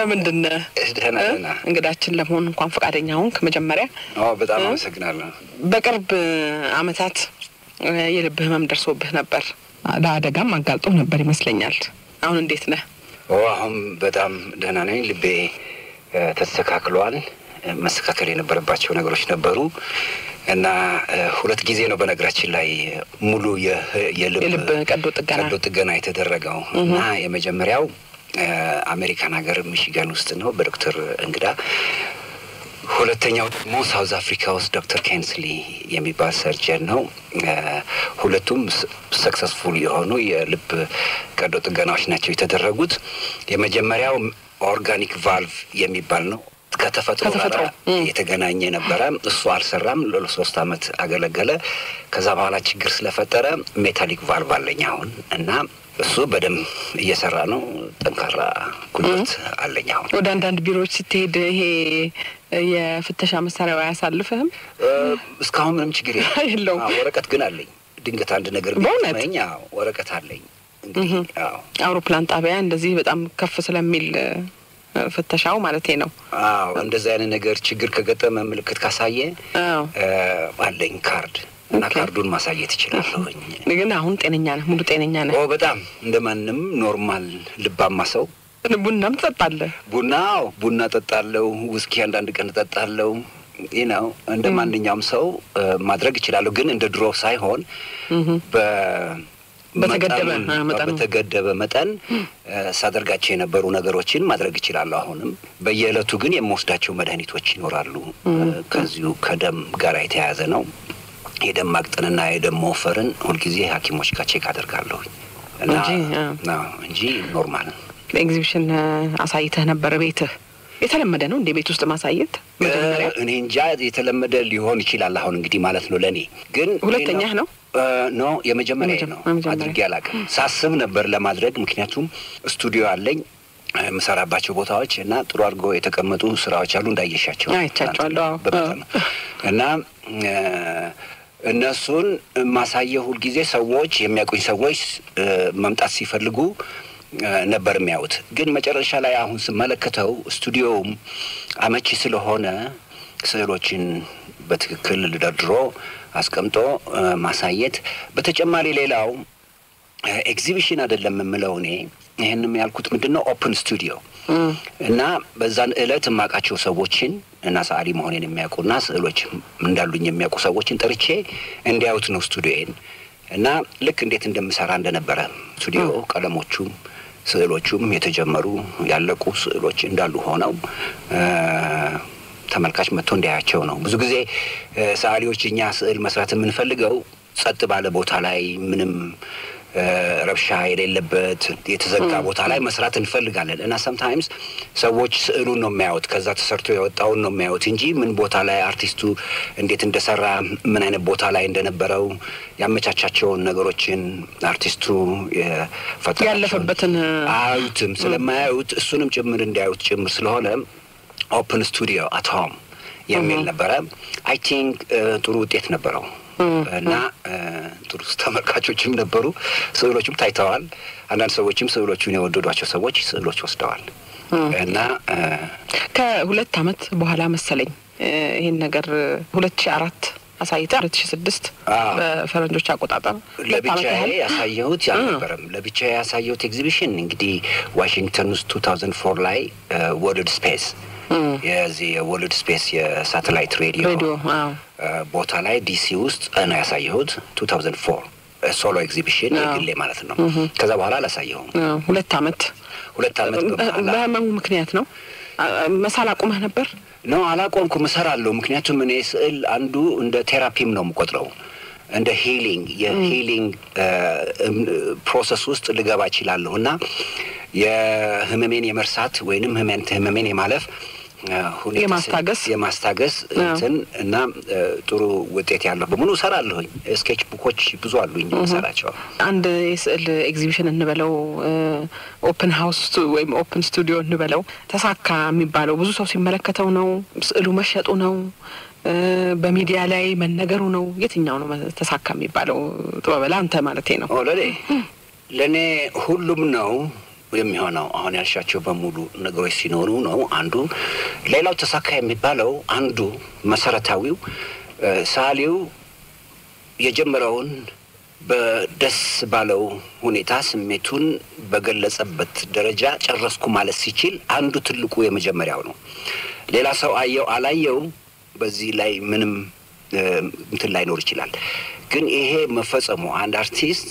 እንደምንድን ነህ? ደህና እ? ደህና። እንግዳችን ለመሆን እንኳን ፈቃደኛ ሆንክ። መጀመሪያ አዎ በጣም አመሰግናለሁ። በቅርብ አመታት እ፣ የልብ ህመም ደርሶብህ ነበር። ለአደጋም አጋልጦ ነበር ይመስለኛል። አሁን እንዴት ነህ? ኦ አሁን በጣም ደህና ነኝ። ልቤ እ፣ ተስተካክሏል። እ፣ መስተካከል የነበረባቸው ነገሮች ነበሩ እና እ፣ ሁለት ጊዜ ነው በነገራችን ላይ ሙሉ የ- የልብ የልብ ቀዶ ጥገና ቀዶ ጥገና የተደረገው እና የመጀመሪያው እ፣ አሜሪካን ሀገር ሚሽጋን ውስጥ ነው በዶክተር እንግዳ ሁለተኛው ደግሞ ሳውዝ አፍሪካ ውስጥ ዶክተር ኬንስሊ የሚባል ሰርጀን ነው። እ፣ ሁለቱም ሰክሰስፉል የሆኑ የልብ ቀዶ ጥገናዎች ናቸው የተደረጉት። የመጀመሪያው ኦርጋኒክ ቫልቭ የሚባል ነው። ከተፈጥሮ ጋር ከተፈጥሮ፣ እም። የተገናኘ ነበረ። እሱ አልሰራም። ለሶስት አመት አገለገለ። ከዛ በኋላ ችግር ስለፈጠረ ሜታሊክ ቫልቭ አለኝ አሁን እና እሱ በደንብ እየሰራ ነው። ጠንካራ ጉልበት አለኝ አሁን። ወደ አንዳንድ ቢሮዎች ስትሄድ ይሄ የፍተሻ መሳሪያው አያሳልፍህም? እ፣ እስካሁን ምንም ችግር የለም። የለውም። አዎ፣ ወረቀት ግን አለኝ። ድንገት አንድ ነገር በእውነት? ቢገጥመኝ፣ አዎ፣ ወረቀት አለኝ። እንግዲህ አዎ አውሮፕላን ጣቢያ እንደዚህ በጣም ከፍ ስለሚል እ፣ ፍተሻው ማለቴ ነው። አዎ እንደዚህ አይነት ነገር ችግር ከገጠመ ምልክት ካሳየ አዎ እ፣ አለኝ ካርድ እና ኦኬ። ካርዱን ማሳየት እችላለሁኝ። ግን አሁን ጤነኛ ነህ፣ ሙሉ ጤነኛ ነህ። ኦ በጣም እንደ ማንም ኖርማል ልባማ ሰው ቡናም ትጠጣለህ? ቡና አዎ፣ ቡና ጠጣለው። ውስኪ አንዳንድ ቀን ጠጣለው። ይህ ነው እንደ ማንኛውም ሰው እ፣ ማድረግ እችላለሁ። ግን እንደ ድሮ ሳይሆን በ በተገደበ፣ መጠኑን- አ፣ መጠኑ። በተገደበ መጠን እ፣ ሳደርጋቸው የነበሩ ነገሮችን ማድረግ እችላለሁ። አሁንም በየዕለቱ ግን የምወስዳቸው መድኃኒቶች ይኖራሉ። እ፣ ከዚሁ ከደም ጋር የተያያዘ ነው። የደም ማቅጠንና የደም መወፈርን ሁልጊዜ ሐኪሞች ጋር ቼክ አደርጋለሁኝ እና እንጂ፣ አ። አዎ፣ እንጂ ኖርማል ኤግዚቢሽን እ፣ አሳይተህ ነበር ቤትህ። የተለመደ ነው እንደ ቤት ውስጥ ማሳየት መጀመሪያ? እኔ እንጃ የተለመደ ሊሆን ይችላል። አሁን እንግዲህ ማለት ነው ለእኔ ግን ሁለተኛህ ነው? እ፣ ኖ የመጀመሪያ የመጀመ- ነው። የመጀመሪያ። አድርጌ አላውቅም። ሳስብ ነበር ለማድረግ ምክንያቱም ስቱዲዮ አለኝ እ፣ የምሰራባቸው ቦታዎች እና ጥሩ አድርጎ የተቀመጡ ስራዎች አሉ እንዳየሻቸው አይቻቸዋለሁ፣ አዎ። በመጠኑ እና እ፣ እነሱን ማሳየው ሁልጊዜ ሰዎች የሚያውቁኝ ሰዎች እ፣ መምጣት ሲፈልጉ እ፣ ነበር የሚያዩት። ግን መጨረሻ ላይ አሁን ስመለከተው ስቱዲዮውም አመቺ ስለሆነ ስዕሎችን በትክክል ደርድሮ አስቀምጦ እ፣ ማሳየት በተጨማሪ ሌላው ኤግዚቢሽን አይደለም የምለው እኔ ይህንም ያልኩት ምንድን ነው ኦፕን ስቱዲዮ እና በዛን እለት የማውቃቸው ሰዎችን እና ሰዓሊ መሆኔን የሚያውቁና ስዕሎች እንዳሉኝ የሚያውቁ ሰዎችን ጠርቼ እንዲያዩት ነው ስቱዲዮዬን እና ልክ እንዴት እንደምሰራ እንደነበረ ስቱዲዮ ቀለሞቹም ስዕሎቹም የተጀመሩ ያለቁ ስዕሎች እንዳሉ ሆነው እ፣ ተመልካች መጥቶ እንዲያያቸው ነው። ብዙ ጊዜ እ፣ ሰዓሊዎች እኛ ስዕል መስራት የምንፈልገው ጸጥ ባለ ቦታ ላይ ምንም እ፣ ረብሻ የሌለበት የተዘጋ ቦታ ላይ መስራት እንፈልጋለን እና ሰምታይምስ ሰዎች ስዕሉን ነው የሚያዩት፣ ከዛ ተሰርቶ የወጣውን ነው የሚያዩት እንጂ ምን ቦታ ላይ አርቲስቱ እንዴት እንደሰራ ምን አይነት ቦታ ላይ እንደነበረው ያመቻቻቸውን ነገሮችን አርቲስቱ የፈጠራቸውን ያለፈበትን አያዩትም። ስለማያዩት እሱንም ጭምር እንዲያዩት ጭምር ስለሆነ ኦፕን ስቱዲዮ አት ሆም የሚል ነበረ። አይ ቲንክ ጥሩ ውጤት ነበረው እና እ፣ ጥሩ ተመልካቾችም ነበሩ። ስዕሎቹም ታይተዋል። አንዳንድ ሰዎችም ስዕሎቹን የወደዷቸው ሰዎች ስዕሎች ወስደዋል እና እ፣ ከሁለት አመት በኋላ መሰለኝ እ፣ ይህን ነገር ሁለት ሺ አራት አሳይተ ሁለት ሺ ስድስት አዎ። በፈረንጆች አቆጣጠር ሁለት አመት ለብቻዬ ያህል ያሳየሁት አልነበረም። ለብቻዬ ያሳየሁት ኤግዚቢሽን እንግዲህ ዋሽንግተን ውስጥ ቱ ታውዘንድ ፎር ላይ ወርልድ ስፔስ የዚህ የወርልድ ስፔስ የሳተላይት ሬዲዮ ሬዲዮ አዎ እ፣ ቦታ ላይ ዲሲ ውስጥ ነው ያሳየሁት ቱ ታውዘንድ ፎር ሶሎ ኤግዚቢሽን አዎ። የግሌ ማለት ነው። ከዛ በኋላ አላሳየሁም። አዎ፣ ሁለት አመት ሁለት አመት በኋላ በህመሙ ምክንያት ነው አ- መሳል አቁመህ ነበር? ነው አላቆምኩም፣ እሰራለሁ። ምክንያቱም እኔ ስዕል አንዱ እንደ ቴራፒም ነው የምቆጥረው እንደ ሂሊንግ የሂሊንግ ፕሮሰስ ውስጥ ልገባ እችላለሁ እና የህመሜን የመርሳት ወይንም ህመን ህመሜን የማለፍ እ፣ ሁኔታ የማስታገስ የማስታገስ እንትን እና እ፣ ጥሩ ውጤት ያለው በሙሉ እሰራለሁኝ። ስኬች ቡኮች ብዙ አሉኝ የምሰራቸው። አንድ የስዕል ኤግዚቢሽን እንበለው ኦፕን ሀውስ ወይም ኦፕን ስቱዲዮ እንበለው ተሳካ የሚባለው ብዙ ሰው ሲመለከተው ነው? ስዕሉ መሸጡ ነው? እ፣ በሚዲያ ላይ መነገሩ ነው? የትኛው ነው መ- ተሳካ የሚባለው? ጥበበላ አንተ ማለቴ ነው። ኦ ለኔ ለእኔ ሁሉም ነው። የሚሆነው አሁን ያልሻቸው በሙሉ ነገሮች ሲኖሩ ነው አንዱ። ሌላው ተሳካ የሚባለው አንዱ መሰረታዊው ሰዓሊው የጀመረውን በደስ ባለው ሁኔታ ስሜቱን በገለጸበት ደረጃ ጨረስኩ ማለት ሲችል አንዱ ትልቁ የመጀመሪያው ነው። ሌላ ሰው አየው አላየው በዚህ ላይ ምንም እንትን ላይኖር ይችላል። ግን ይሄ መፈጸሙ አንድ አርቲስት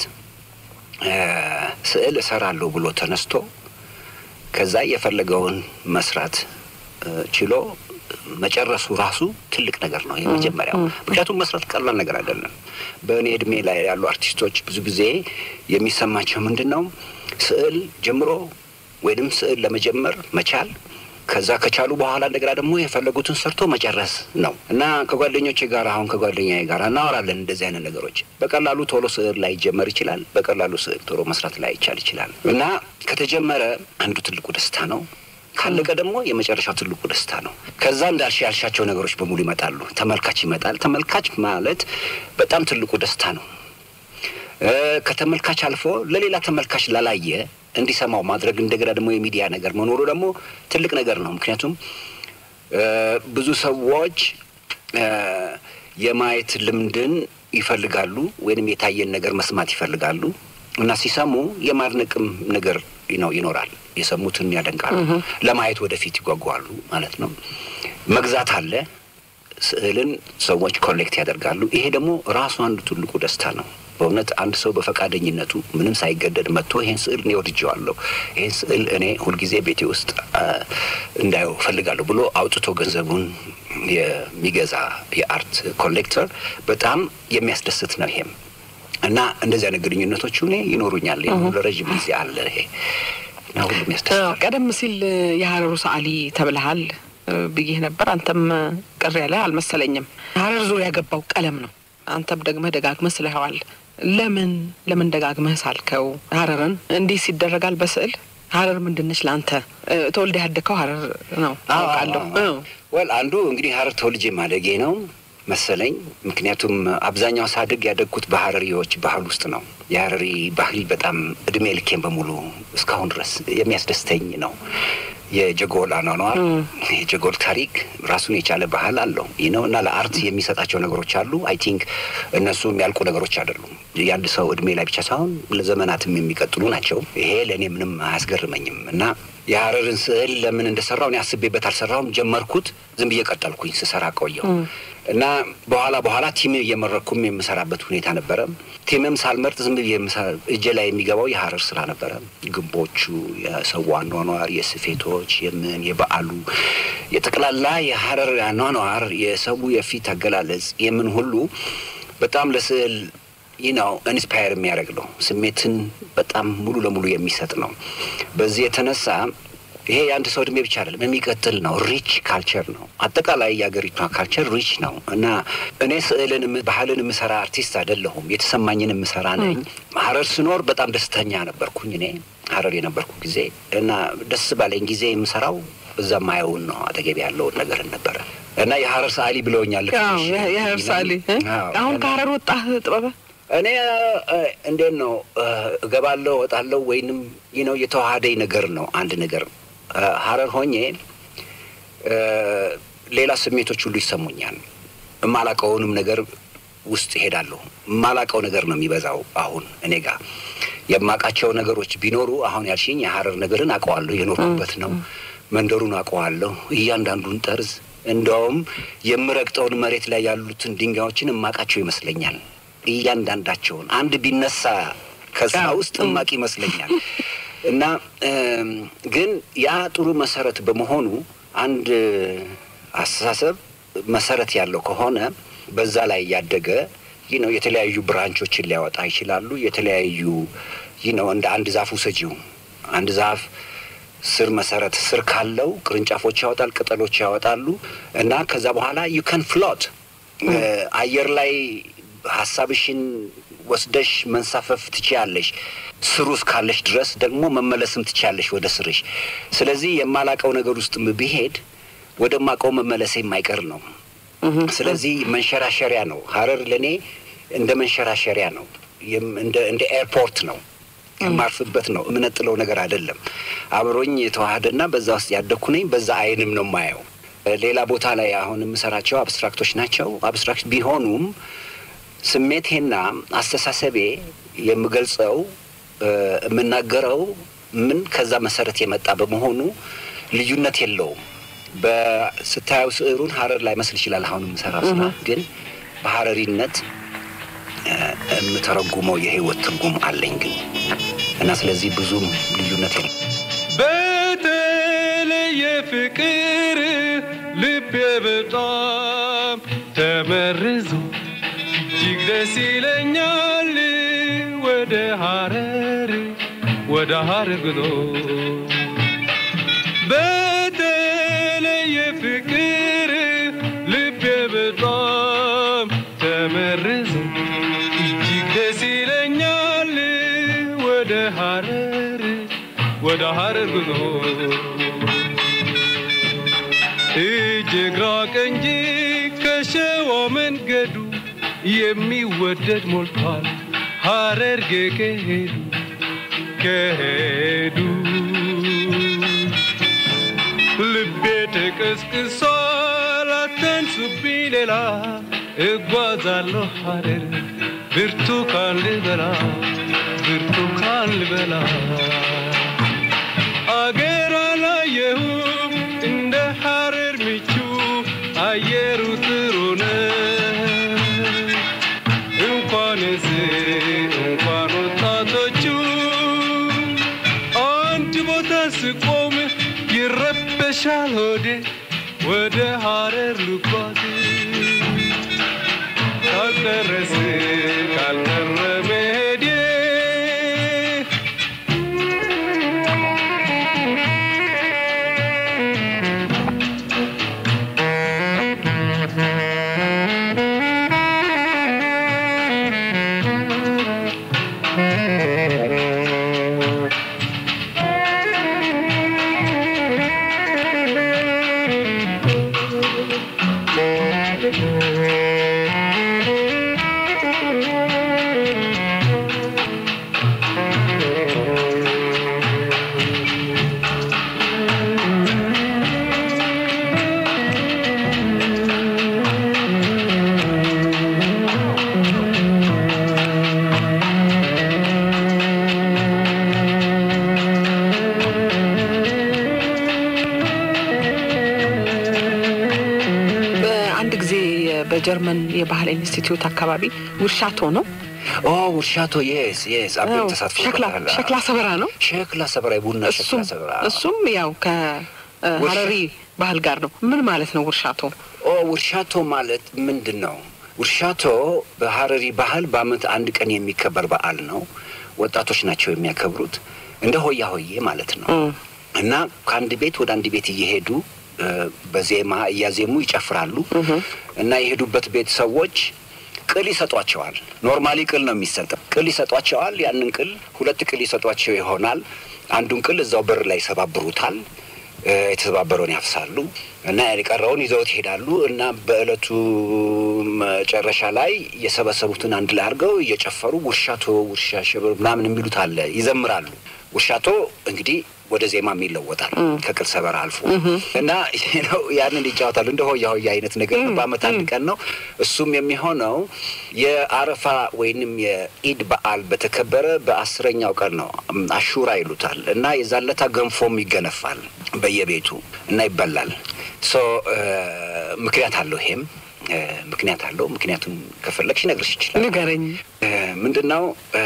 ስዕል እሰራለሁ ብሎ ተነስቶ ከዛ የፈለገውን መስራት ችሎ መጨረሱ ራሱ ትልቅ ነገር ነው የመጀመሪያው። ምክንያቱም መስራት ቀላል ነገር አይደለም። በእኔ እድሜ ላይ ያሉ አርቲስቶች ብዙ ጊዜ የሚሰማቸው ምንድን ነው ስዕል ጀምሮ ወይንም ስዕል ለመጀመር መቻል ከዛ ከቻሉ በኋላ እንደገና ደግሞ የፈለጉትን ሰርቶ መጨረስ ነው እና ከጓደኞቼ ጋር አሁን ከጓደኛዬ ጋር እናወራለን እንደዚህ አይነት ነገሮች። በቀላሉ ቶሎ ስዕል ላይ ይጀመር ይችላል፣ በቀላሉ ስዕል ቶሎ መስራት ላይ ይቻል ይችላል እና ከተጀመረ አንዱ ትልቁ ደስታ ነው። ካለቀ ደግሞ የመጨረሻው ትልቁ ደስታ ነው። ከዛ እንዳልሽ ያልሻቸው ነገሮች በሙሉ ይመጣሉ። ተመልካች ይመጣል። ተመልካች ማለት በጣም ትልቁ ደስታ ነው። ከተመልካች አልፎ ለሌላ ተመልካች ላላየ እንዲሰማው ማድረግ እንደገና ደግሞ የሚዲያ ነገር መኖሩ ደግሞ ትልቅ ነገር ነው። ምክንያቱም ብዙ ሰዎች የማየት ልምድን ይፈልጋሉ ወይንም የታየን ነገር መስማት ይፈልጋሉ እና ሲሰሙ የማድነቅም ነገር ነው ይኖራል። የሰሙትን ያደንቃሉ፣ ለማየት ወደፊት ይጓጓሉ ማለት ነው። መግዛት አለ። ስዕልን ሰዎች ኮሌክት ያደርጋሉ። ይሄ ደግሞ ራሱ አንዱ ትልቁ ደስታ ነው። በእውነት አንድ ሰው በፈቃደኝነቱ ምንም ሳይገደድ መጥቶ ይሄን ስዕል እኔ ወድጀዋለሁ፣ ይሄን ስዕል እኔ ሁልጊዜ ቤቴ ውስጥ እንዳየው እፈልጋለሁ ብሎ አውጥቶ ገንዘቡን የሚገዛ የአርት ኮሌክተር በጣም የሚያስደስት ነው። ይሄም እና እንደዚህ አይነት ግንኙነቶች እኔ ይኖሩኛል። ለረዥም ጊዜ አለ ይሄ እና ሁሉም ያስደስታል። ቀደም ሲል የሀረሩ ሰዓሊ ተብለሃል ብዬህ ነበር። አንተም ቅር ያለ አልመሰለኝም። ሀረር ዙሪያ ያገባው ቀለም ነው። አንተም ደግመህ ደጋግመህ ስለኸዋል። ለምን ለምን ደጋግመህ ሳልከው? ሀረርን እንዲህ ይደረጋል በስዕል ሀረር ምንድነች ለአንተ? ተወልደህ ያደግከው ሀረር ነው አውቃለሁ። ወል አንዱ እንግዲህ ሀረር ተወልጄ ማደጌ ነው መሰለኝ። ምክንያቱም አብዛኛው ሳድግ ያደግኩት በሀረሪዎች ባህል ውስጥ ነው። የሀረሪ ባህል በጣም እድሜ ልኬን በሙሉ እስካሁን ድረስ የሚያስደስተኝ ነው። የጀጎል አኗኗር የጀጎል ታሪክ ራሱን የቻለ ባህል አለው ይህ ነው እና ለአርት የሚሰጣቸው ነገሮች አሉ። አይ ቲንክ እነሱ የሚያልቁ ነገሮች አይደሉም። የአንድ ሰው እድሜ ላይ ብቻ ሳይሆን ለዘመናትም የሚቀጥሉ ናቸው። ይሄ ለእኔ ምንም አያስገርመኝም እና የሀረርን ስዕል ለምን እንደሰራው እኔ አስቤበት አልሰራውም። ጀመርኩት፣ ዝም ብዬ ቀጠልኩኝ፣ ስሰራ ቆየው እና በኋላ በኋላ ቲም እየመረኩም የምሰራበት ሁኔታ ነበረ። ቲምም ሳልመርጥ ዝም ብዬ እጄ ላይ የሚገባው የሀረር ስራ ነበረ። ግንቦቹ፣ የሰው አኗኗር፣ የስፌቶች፣ የምን የበዓሉ የጠቅላላ የሀረር አኗኗር፣ የሰው የፊት አገላለጽ የምን ሁሉ በጣም ለስዕል ይህ ነው ኢንስፓየር የሚያደርግ ነው። ስሜትን በጣም ሙሉ ለሙሉ የሚሰጥ ነው። በዚህ የተነሳ ይሄ የአንድ ሰው እድሜ ብቻ አይደለም የሚቀጥል ነው። ሪች ካልቸር ነው። አጠቃላይ የሀገሪቷ ካልቸር ሪች ነው እና እኔ ስዕልን ባህልን የምሰራ አርቲስት አይደለሁም። የተሰማኝን የምሰራ ነኝ። ሀረር ስኖር በጣም ደስተኛ ነበርኩኝ። እኔ ሀረር የነበርኩ ጊዜ እና ደስ ባለኝ ጊዜ የምሰራው እዛ ማየውን ነው አጠገቤ ያለውን ነገር ነበረ እና የሀረር ሰዓሊ ብለውኛል። የሀረር ሰዓሊ አሁን ከሀረር ወጣህ ጥበበ እኔ እንዴት ነው እገባለሁ እወጣለሁ፣ ወይንም ይህ ነው የተዋሃደኝ ነገር ነው። አንድ ነገር ሀረር ሆኜ ሌላ ስሜቶች ሁሉ ይሰሙኛል። የማላቀውንም ነገር ውስጥ እሄዳለሁ። የማላቀው ነገር ነው የሚበዛው። አሁን እኔ ጋር የማውቃቸው ነገሮች ቢኖሩ አሁን ያልሽኝ የሀረር ነገርን አውቀዋለሁ። የኖርኩበት ነው። መንደሩን አውቀዋለሁ። እያንዳንዱን ጠርዝ፣ እንደውም የምረግጠውን መሬት ላይ ያሉትን ድንጋዮችን የማውቃቸው ይመስለኛል። እያንዳንዳቸውን አንድ ቢነሳ ከዛ ውስጥ እማቅ ይመስለኛል። እና ግን ያ ጥሩ መሰረት በመሆኑ አንድ አስተሳሰብ መሰረት ያለው ከሆነ በዛ ላይ ያደገ ይህ ነው የተለያዩ ብራንቾችን ሊያወጣ ይችላሉ። የተለያዩ ይህ ነው እንደ አንድ ዛፍ ውሰጂው። አንድ ዛፍ ስር መሰረት ስር ካለው ቅርንጫፎች ያወጣል፣ ቅጠሎች ያወጣሉ እና ከዛ በኋላ ዩ ከን ፍሎት አየር ላይ ሀሳብሽን ወስደሽ መንሳፈፍ ትችያለሽ። ስሩ እስካለሽ ድረስ ደግሞ መመለስም ትችያለሽ ወደ ስርሽ። ስለዚህ የማላቀው ነገር ውስጥ ብሄድ ወደ ማቀው መመለሴ የማይቀር ነው። ስለዚህ መንሸራሸሪያ ነው። ሀረር ለእኔ እንደ መንሸራሸሪያ ነው፣ እንደ ኤርፖርት ነው። የማርፍበት ነው። የምነጥለው ነገር አይደለም። አብሮኝ የተዋሃደና በዛ ውስጥ ያደግኩ ነኝ። በዛ አይንም ነው የማየው። ሌላ ቦታ ላይ አሁን የምሰራቸው አብስትራክቶች ናቸው። አብስትራክት ቢሆኑም ስሜቴና አስተሳሰቤ የምገልጸው የምናገረው ምን ከዛ መሰረት የመጣ በመሆኑ ልዩነት የለውም። በስታየው ስዕሉን ሀረር ላይ መስል ይችላል። አሁን የምሰራው ስራ ግን በሀረሪነት የምተረጉመው የህይወት ትርጉም አለኝ ግን እና ስለዚህ ብዙም ልዩነት የለም። በተለየ ፍቅር ልቤ በጣም ተመርዞ እጅግ ደስ ይለኛል ወደ ሀረር ወደ ሀረር ጉዞ በተለየ ፍቅር ልቤ በጣም ተመርዞ እጅግ ደስ ይለኛል ወደ ሀረር ወደ ሀረር ጉዞ እጅግ ራቅ እንጂ ከሸዋ መንገዱ የሚወደድ ሞልቷል ሀረርጌ ከሄዱ ከሄዱ ልቤ ተቀስቅሷል አተንሱብኝ ሌላ እጓዛለሁ ሀረር ብርቱካን ልበላ ብርቱካን ልበላ አገር አላየሁም እንደ ሀረር ምቹ አየሩ ጥሩ ነው እንኳንስ እንኳን ወጣቶቹ አንድ ቦታ ስቆም ይረበሻል ሆዴ ወደ ሀረር ልጓዝ ካልደረስ ካልቀረ መሄዴ በአንድ ጊዜ በጀርመን የባህል ኢንስቲትዩት አካባቢ ውርሻቶ ነው ኦ ውርሻቶ የስ የስ አቤት አዎ፣ ተሳትፎ ሸክላ ሸክላ ሰበራ ነው። ሸክላ ሰበራ የቡና ሸክላ እሱም ሰበራ እሱም ያው ከሀረሪ ባህል ጋር ነው። ምን ማለት ነው ውርሻቶ? ኦ ውርሻቶ ማለት ምንድን ነው? ውርሻቶ በሀረሪ ባህል በዓመት አንድ ቀን የሚከበር በዓል ነው። ወጣቶች ናቸው የሚያከብሩት። እንደ ሆያ ሆዬ ማለት ነው እና ከአንድ ቤት ወደ አንድ ቤት እየሄዱ እ፣ በዜማ እያዜሙ ይጨፍራሉ እና የሄዱበት ቤት ሰዎች ቅል ይሰጧቸዋል። ኖርማሊ ቅል ነው የሚሰጠው። ቅል ይሰጧቸዋል። ያንን ቅል ሁለት ቅል ይሰጧቸው ይሆናል። አንዱን ቅል እዛው በር ላይ ይሰባብሩታል። እ፣ የተሰባበረውን ያፍሳሉ እና የቀረውን ይዘውት ይሄዳሉ እና በእለቱ መጨረሻ ላይ የሰበሰቡትን አንድ ላይ አድርገው እየጨፈሩ ውርሻቶ ውርሻ ሽብር ምናምን የሚሉት አለ፣ ይዘምራሉ። ውርሻቶ እንግዲህ ወደ ዜማም ይለወጣል ከቅል ሰበራ አልፎ እና ነው ያንን ይጫወታሉ። እንደ ሆያ ሆያ አይነት ነገር ነው። በዓመት አንድ ቀን ነው። እሱም የሚሆነው የአረፋ ወይንም የኢድ በዓል በተከበረ በአስረኛው ቀን ነው። አሹራ ይሉታል እና የዛለታ ገንፎም ይገነፋል በየቤቱ እና ይበላል። ሶ ምክንያት አለው። ይሄም እ፣ ምክንያት አለው። ምክንያቱም ከፈለግሽ ነግርሽ ይችላል። ንገረኝ። ምንድን ነው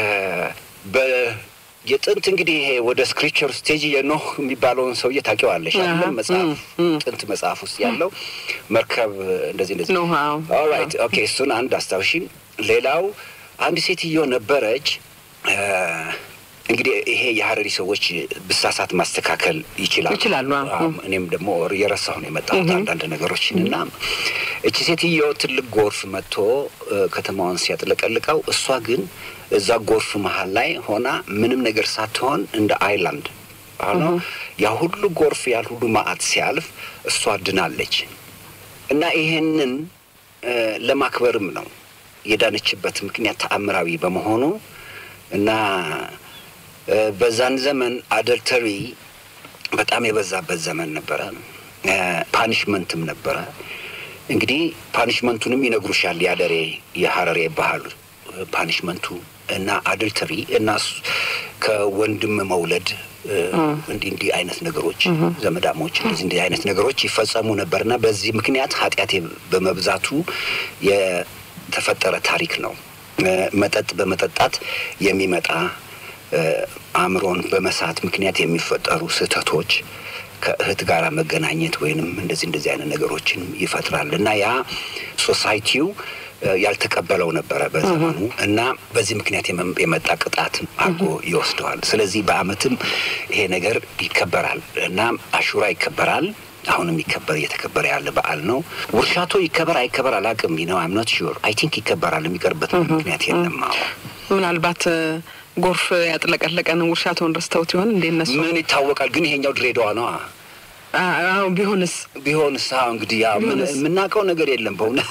የጥንት እንግዲህ ይሄ ወደ ስክሪፕቸር ስቴጅ የኖህ የሚባለውን ሰውዬ ታውቂዋለሽ አይደለም? አሃ፣ መጽሐፍ እም፣ እም። ጥንት መጽሐፍ ውስጥ ያለው መርከብ እንደዚህ እንደዚህ ኖህ፣ አዎ። ኦልራይት ኦኬ፣ እሱን አንድ አስታውሺን። ሌላው አንድ ሴትዮ ነበረች እ፣ እንግዲህ ይሄ የሀረሪ ሰዎች ብሳሳት ማስተካከል ይችላሉ ይችላሉ፣ አዎ። አዎ፣ እኔም ደግሞ የረሳሁ ነው የመጣሁት አንዳንድ ነገሮችን እና እቺ ሴትዮ ትልቅ ጎርፍ መጥቶ እ፣ ከተማዋን ሲያጥለቀልቀው እሷ ግን እዛ ጎርፍ መሀል ላይ ሆና ምንም ነገር ሳትሆን እንደ አይላንድ ሆኖ ያ ሁሉ ጎርፍ ያል ሁሉ ማአት ሲያልፍ እሷ ድናለች እና ይሄንን እ፣ ለማክበርም ነው የዳነችበት ምክንያት ተአምራዊ በመሆኑ እና እ፣ በዛን ዘመን አደልተሪ በጣም የበዛበት ዘመን ነበረ። እ፣ ፓኒሽመንትም ነበረ። እንግዲህ ፓኒሽመንቱንም ይነግሩሻል። የአደሬ የሀረሬ ባህል እ፣ ፓኒሽመንቱ እና አድልተሪ እና ሱ- ከወንድም መውለድ እ፣ እንዲህ እንዲህ አይነት ነገሮች ዘመዳሞች እንደዚህ እንዲህ አይነት ነገሮች ይፈጸሙ ነበርና በዚህ ምክንያት ኃጢአቴ በመብዛቱ የተፈጠረ ታሪክ ነው። እ፣ መጠጥ በመጠጣት የሚመጣ እ፣ አእምሮን በመሳት ምክንያት የሚፈጠሩ ስህተቶች ከእህት ጋር መገናኘት ወይንም እንደዚህ እንደዚህ አይነት ነገሮችን ይፈጥራል እና ያ ሶሳይቲው እ፣ ያልተቀበለው ነበረ በዘመኑ እና በዚህ ምክንያት የመ- የመጣ ቅጣት አድርጎ ይወስደዋል። ስለዚህ በአመትም ይሄ ነገር ይከበራል እና አሹራ ይከበራል። አሁንም ይከበር እየተከበረ ያለ በዓል ነው። ውርሻቶ ይከበር አይከበር አላውቅም ነው አም ኖት ሹር አይ ቲንክ ይከበራል። የሚቀርበት ምክንያት የለም። አዎ ምናልባት እ፣ ጎርፍ ያጥለቀለቀን ውርሻቶን ረስተውት ይሆን እንዴ እነሱ? ምን ይታወቃል። ግን ይሄኛው ድሬዳዋ ነዋ። አ- አዎ ቢሆንስ ቢሆንስ አዎ እንግዲህ ያው ምን- ቢሆንስ? የምናውቀው ነገር የለም በእውነት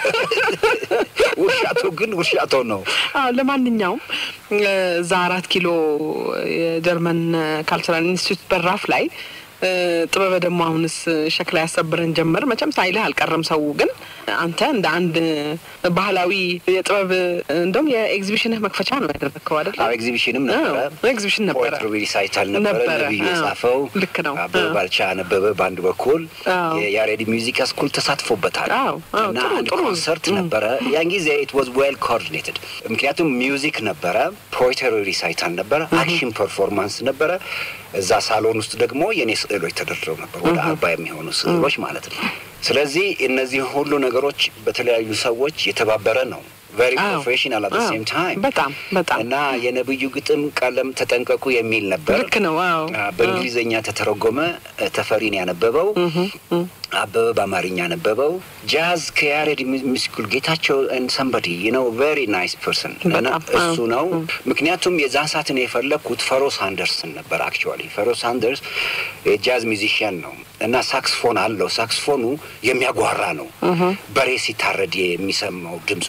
ውርሻቶ ግን ውርሻቶ ነው። አዎ ለማንኛውም እ፣ እዛ አራት ኪሎ የጀርመን ካልቸራል ኢንስቲትዩት በራፍ ላይ እ፣ ጥበበ ደግሞ አሁንስ ሸክላ ያሰብረን ጀመር። መቼም ሳይልህ አልቀረም ሰው። ግን አንተ እንደ አንድ ባህላዊ የጥበብ እንደውም የኤግዚቢሽንህ መክፈቻ ነው ያደረግከው አይደል? አዎ ኤግዚቢሽንም ነበረ። አዎ፣ ኤግዚቢሽን ነበረ። ፖኤትሪ ሪሳይታል ነበረ። ነበረ፣ ነብዩ አዎ። የጻፈው ልክ ነው። አበበ አዎ። ባልቻ ነበበ በአንድ በኩል አዎ። የያሬድ ሚውዚክ ስኩል ተሳትፎበታል አዎ፣ አዎ፣ እና ጥሩ፣ አንድ ጥሩ። ኮንሰርት ነበረ። ያን ጊዜ ኢት ዋዝ ዌል ኮኦርዲኔትድ ምክንያቱም ሚውዚክ ነበረ፣ ፖኤትሪ ሪሳይታል ነበረ፣ አክሽን ፐርፎርማንስ ነበረ። እዛ ሳሎን ውስጥ ደግሞ የእኔ ስዕሎች ተደርድረው ነበር፣ ወደ አርባ የሚሆኑ ስዕሎች ማለት ነው። ስለዚህ እነዚህ ሁሉ ነገሮች በተለያዩ ሰዎች የተባበረ ነው። ቨሪ አዎ፣ ፕሮፌሽናል አት አዎ፣ ሴም ታይም በጣም በጣም እና የነብዩ ግጥም ቀለም ተጠንቀቁ የሚል ነበር። ልክ ነው። አዎ አ፣ በእንግሊዝኛ ተተረጎመ። እ፣ ተፈሪን ያነበበው አበበ በአማርኛ ያነበበው። ጃዝ ከያሬድ ሚስኩል ጌታቸው ሰንበዲ ነው ቬሪ ናይስ ፐርሰን እና በጣም፣ እሱ አዎ። ነው። ምክንያቱም የዛን ሰዓትን የፈለግኩት ፈሮ ሳንደርስን ነበር። አክቹዋሊ ፈሮ ሳንደርስ የጃዝ ሚዚሽያን ነው እና ሳክስፎን አለው። ሳክስፎኑ የሚያጓራ ነው። በሬ ሲታረድ የሚሰማው ድምፅ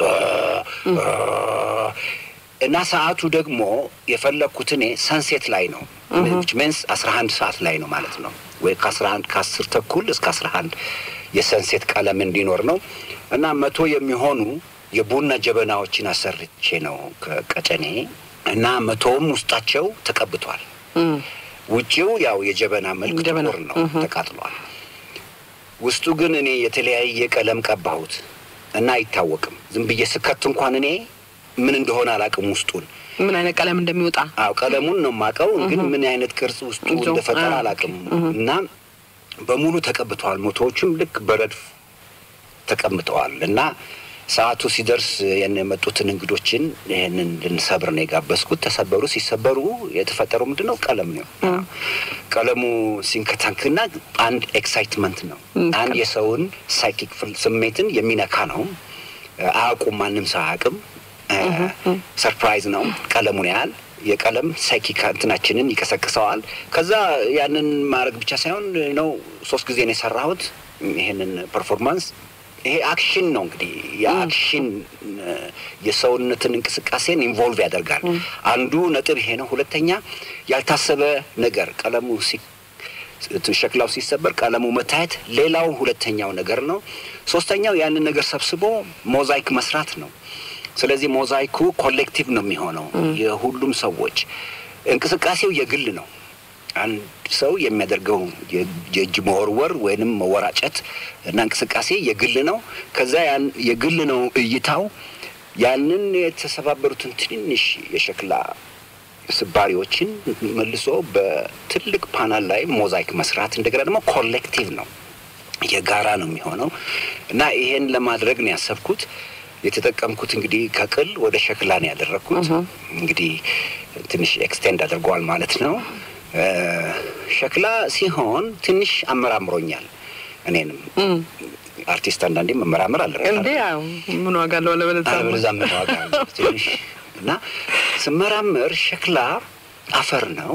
እና ሰዓቱ ደግሞ የፈለግኩት እኔ ሰንሴት ላይ ነው ሜንስ አስራ አንድ ሰዓት ላይ ነው ማለት ነው ወይ ከአስራ አንድ ከአስር ተኩል እስከ አስራ አንድ የሰንሴት ቀለም እንዲኖር ነው እና መቶ የሚሆኑ የቡና ጀበናዎችን አሰርቼ ነው ከቀጨኔ እና መቶውም ውስጣቸው ተቀብቷል። እም፣ ውጪው ያው የጀበና መልክ ጀበና፣ ጥቁር ነው፣ ተቃጥሏል። ውስጡ ግን እኔ የተለያየ ቀለም ቀባሁት እና አይታወቅም። ዝም ብዬ ስከት እንኳን እኔ ምን እንደሆነ አላውቅም ውስጡን ምን አይነት ቀለም እንደሚወጣ አው ቀለሙን ነው የማውቀው፣ ግን ምን አይነት ቅርጽ ውስጡ ይዞ፣ እንደፈጠረ አዎ፣ አላውቅም። እና በሙሉ ተቀብተዋል። ሞቶዎቹም ልክ በረድፍ ተቀምጠዋል። እና ሰዓቱ ሲደርስ ያን የመጡትን እንግዶችን ይህንን ልንሰብር ነው የጋበዝኩት። ተሰበሩ። ሲሰበሩ የተፈጠረው ምንድን ነው? ቀለም ነው። ቀለሙ ሲንከታክና አንድ ኤክሳይትመንት ነው። አንድ የሰውን ሳይኪክ ስሜትን የሚነካ ነው። አያውቁም፣ ማንም ሰው አያውቅም። ሰርፕራይዝ ነው። ቀለሙን ያህል የቀለም ሳይኪክ እንትናችንን ይቀሰቅሰዋል። ከዛ ያንን ማድረግ ብቻ ሳይሆን ነው ሶስት ጊዜ ነው የሰራሁት ይሄንን ፐርፎርማንስ። ይሄ አክሽን ነው እንግዲህ የአክሽን የሰውነትን እንቅስቃሴን ኢንቮልቭ ያደርጋል። አንዱ ነጥብ ይሄ ነው። ሁለተኛ ያልታሰበ ነገር ቀለሙ ሲ ሸክላው ሲሰበር ቀለሙ መታየት ሌላው ሁለተኛው ነገር ነው። ሶስተኛው ያንን ነገር ሰብስቦ ሞዛይክ መስራት ነው። ስለዚህ ሞዛይኩ ኮሌክቲቭ ነው የሚሆነው የሁሉም ሰዎች እንቅስቃሴው የግል ነው። አንድ ሰው የሚያደርገው የእጅ መወርወር ወይንም መወራጨት እና እንቅስቃሴ የግል ነው። ከዛ ያን የግል ነው እይታው ያንን የተሰባበሩትን ትንንሽ የሸክላ ስባሪዎችን መልሶ በትልቅ ፓናል ላይ ሞዛይክ መስራት እንደገና ደግሞ ኮሌክቲቭ ነው የጋራ ነው የሚሆነው እና ይሄን ለማድረግ ነው ያሰብኩት። የተጠቀምኩት እንግዲህ ከቅል ወደ ሸክላ ነው ያደረግኩት። እንግዲህ ትንሽ ኤክስቴንድ አድርገዋል ማለት ነው። ሸክላ ሲሆን ትንሽ አመራምሮኛል። እኔንም አርቲስት አንዳንዴ መመራመር አለ እንዴ ያው ምን ዋጋ አለው አለበለዚያ አለበለዚያ ምን ዋጋ አለው ትንሽ እና ስመራመር ሸክላ አፈር ነው።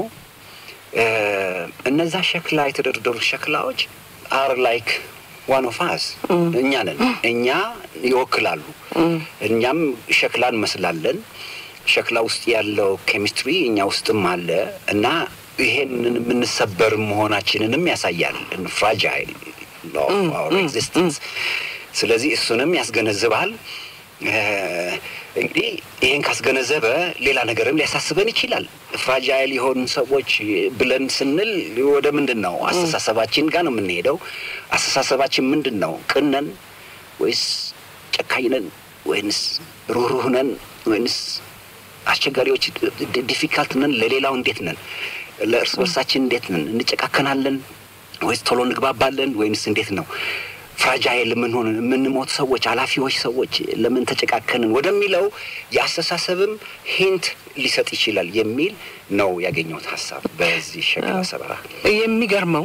እነዛ ሸክላ የተደረደሩ ሸክላዎች አር ላይክ ዋን ኦፍ አስ እኛ ነን። እኛ ይወክላሉ። እኛም ሸክላ እንመስላለን። ሸክላ ውስጥ ያለው ኬሚስትሪ እኛ ውስጥም አለ እና ይሄንን የምንሰበር መሆናችንንም ያሳያል። ፍራጃይል ኤግዚስተንስ። ስለዚህ እሱንም ያስገነዝባል። እንግዲህ ይህን ካስገነዘበ ሌላ ነገርም ሊያሳስበን ይችላል። ፍራጃይል የሆኑ ሰዎች ብለን ስንል ወደ ምንድን ነው አስተሳሰባችን ጋር ነው የምንሄደው። አስተሳሰባችን ምንድን ነው? ቅነን ወይስ ጨካኝ ነን ወይንስ ሩህሩህ ነን ወይንስ አስቸጋሪዎች ዲፊካልት ነን? ለሌላው እንዴት ነን? ለእርስ በርሳችን እንዴት ነን? እንጨካከናለን ወይስ ቶሎ እንግባባለን ወይንስ እንዴት ነው? ፍራጃይል የምንሆን የምንሞት ሰዎች አላፊዎች ሰዎች ለምን ተጨቃከንን ወደሚለው የአስተሳሰብም ሂንት ሊሰጥ ይችላል የሚል ነው ያገኘሁት ሀሳብ በዚህ ሸክላ ሰበራ። የሚገርመው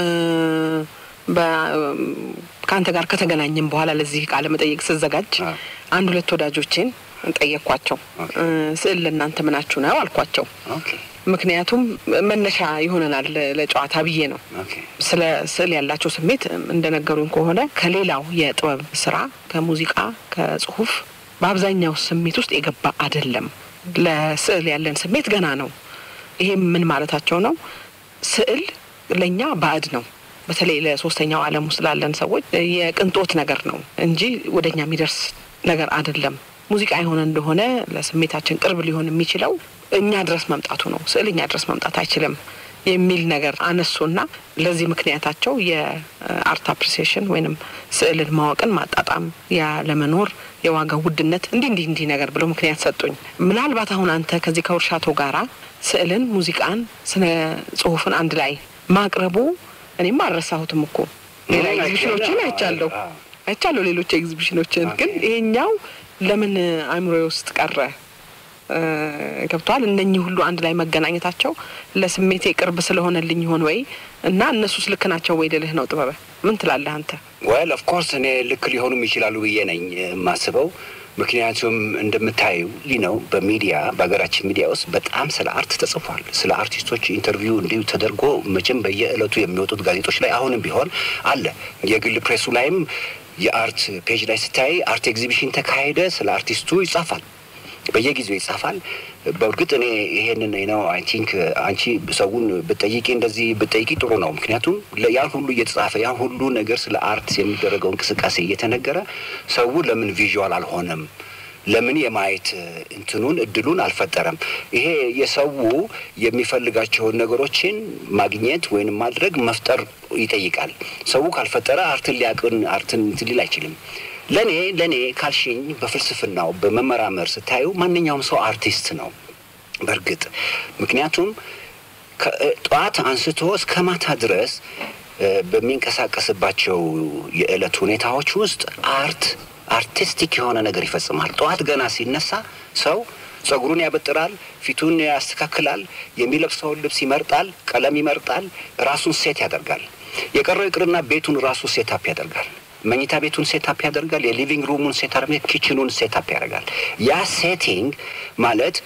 ከአንተ ጋር ከተገናኘም በኋላ ለዚህ ቃለ መጠየቅ ስዘጋጅ አንድ ሁለት ወዳጆቼን ጠየቅኳቸው። ስዕል ለእናንተ ምናችሁ ነው አልኳቸው። ምክንያቱም መነሻ ይሆነናል ለጨዋታ ብዬ ነው። ስለ ስዕል ያላቸው ስሜት እንደነገሩኝ ከሆነ ከሌላው የጥበብ ስራ ከሙዚቃ፣ ከጽሁፍ በአብዛኛው ስሜት ውስጥ የገባ አይደለም። ለስዕል ያለን ስሜት ገና ነው። ይሄም ምን ማለታቸው ነው? ስዕል ለእኛ ባዕድ ነው። በተለይ ለሶስተኛው ዓለም ውስጥ ላለን ሰዎች የቅንጦት ነገር ነው እንጂ ወደ እኛ የሚደርስ ነገር አይደለም። ሙዚቃ የሆነ እንደሆነ ለስሜታችን ቅርብ ሊሆን የሚችለው እኛ ድረስ መምጣቱ ነው። ስዕል እኛ ድረስ መምጣት አይችልም የሚል ነገር አነሱና ለዚህ ምክንያታቸው የአርት አፕሪሲዬሽን ወይንም ስዕልን ማወቅን ማጣጣም፣ ያ ለመኖር የዋጋ ውድነት እንዲህ እንዲህ እንዲህ ነገር ብለው ምክንያት ሰጡኝ። ምናልባት አሁን አንተ ከዚህ ከውርሻቶ ጋራ ስዕልን፣ ሙዚቃን፣ ስነ ጽሁፍን አንድ ላይ ማቅረቡ እኔም አልረሳሁትም እኮ ሌላ ኤግዚቢሽኖችን አይቻለሁ አይቻለሁ ሌሎች ኤግዚቢሽኖችን ግን ይሄኛው ለምን አእምሮዬ ውስጥ ቀረ ገብተዋል። እነኚህ ሁሉ አንድ ላይ መገናኘታቸው ለስሜቴ ቅርብ ስለሆነልኝ ይሆን ወይ እና እነሱስ ልክ ናቸው ወይ ልልህ ነው። ጥበበ ምን ትላለህ አንተ? ወል ኦፍ ኮርስ እኔ ልክ ሊሆኑም ይችላሉ ብዬ ነኝ የማስበው። ምክንያቱም እንደምታዩ ሊ ነው በሚዲያ በሀገራችን ሚዲያ ውስጥ በጣም ስለ አርት ተጽፏል። ስለ አርቲስቶች ኢንተርቪው እንዲሁ ተደርጎ መቼም በየዕለቱ የሚወጡት ጋዜጦች ላይ አሁንም ቢሆን አለ። የግል ፕሬሱ ላይም የአርት ፔጅ ላይ ስታይ አርት ኤግዚቢሽን ተካሄደ ስለ አርቲስቱ ይጻፋል። በየጊዜው ይጻፋል። በእርግጥ እኔ ይሄንን ነው አይ ቲንክ አንቺ ሰውን ብጠይቂ እንደዚህ ብጠይቂ ጥሩ ነው። ምክንያቱም ያን ሁሉ እየተጻፈ ያን ሁሉ ነገር ስለ አርት የሚደረገው እንቅስቃሴ እየተነገረ ሰው ለምን ቪዥዋል አልሆነም? ለምን የማየት እንትኑን እድሉን አልፈጠረም? ይሄ የሰው የሚፈልጋቸውን ነገሮችን ማግኘት ወይም ማድረግ መፍጠር ይጠይቃል። ሰው ካልፈጠረ አርትን ሊያቅን አርትን እንትን ሊል አይችልም። ለእኔ ለእኔ ካልሽኝ በፍልስፍናው በመመራመር ስታዩ ማንኛውም ሰው አርቲስት ነው በእርግጥ ምክንያቱም ጠዋት አንስቶ እስከ ማታ ድረስ በሚንቀሳቀስባቸው የዕለት ሁኔታዎች ውስጥ አርት አርቲስቲክ የሆነ ነገር ይፈጽማል። ጠዋት ገና ሲነሳ ሰው ጸጉሩን ያበጥራል፣ ፊቱን ያስተካክላል፣ የሚለብሰውን ልብስ ይመርጣል፣ ቀለም ይመርጣል፣ ራሱን ሴት ያደርጋል። የቀረው ይቅርና ቤቱን ራሱ ሴታፕ ያደርጋል። መኝታ ቤቱን ሴታፕ ያደርጋል። የሊቪንግ ሩሙን ሴታፕ፣ ኪችኑን ሴታፕ ያደርጋል። ያ ሴቲንግ ማለት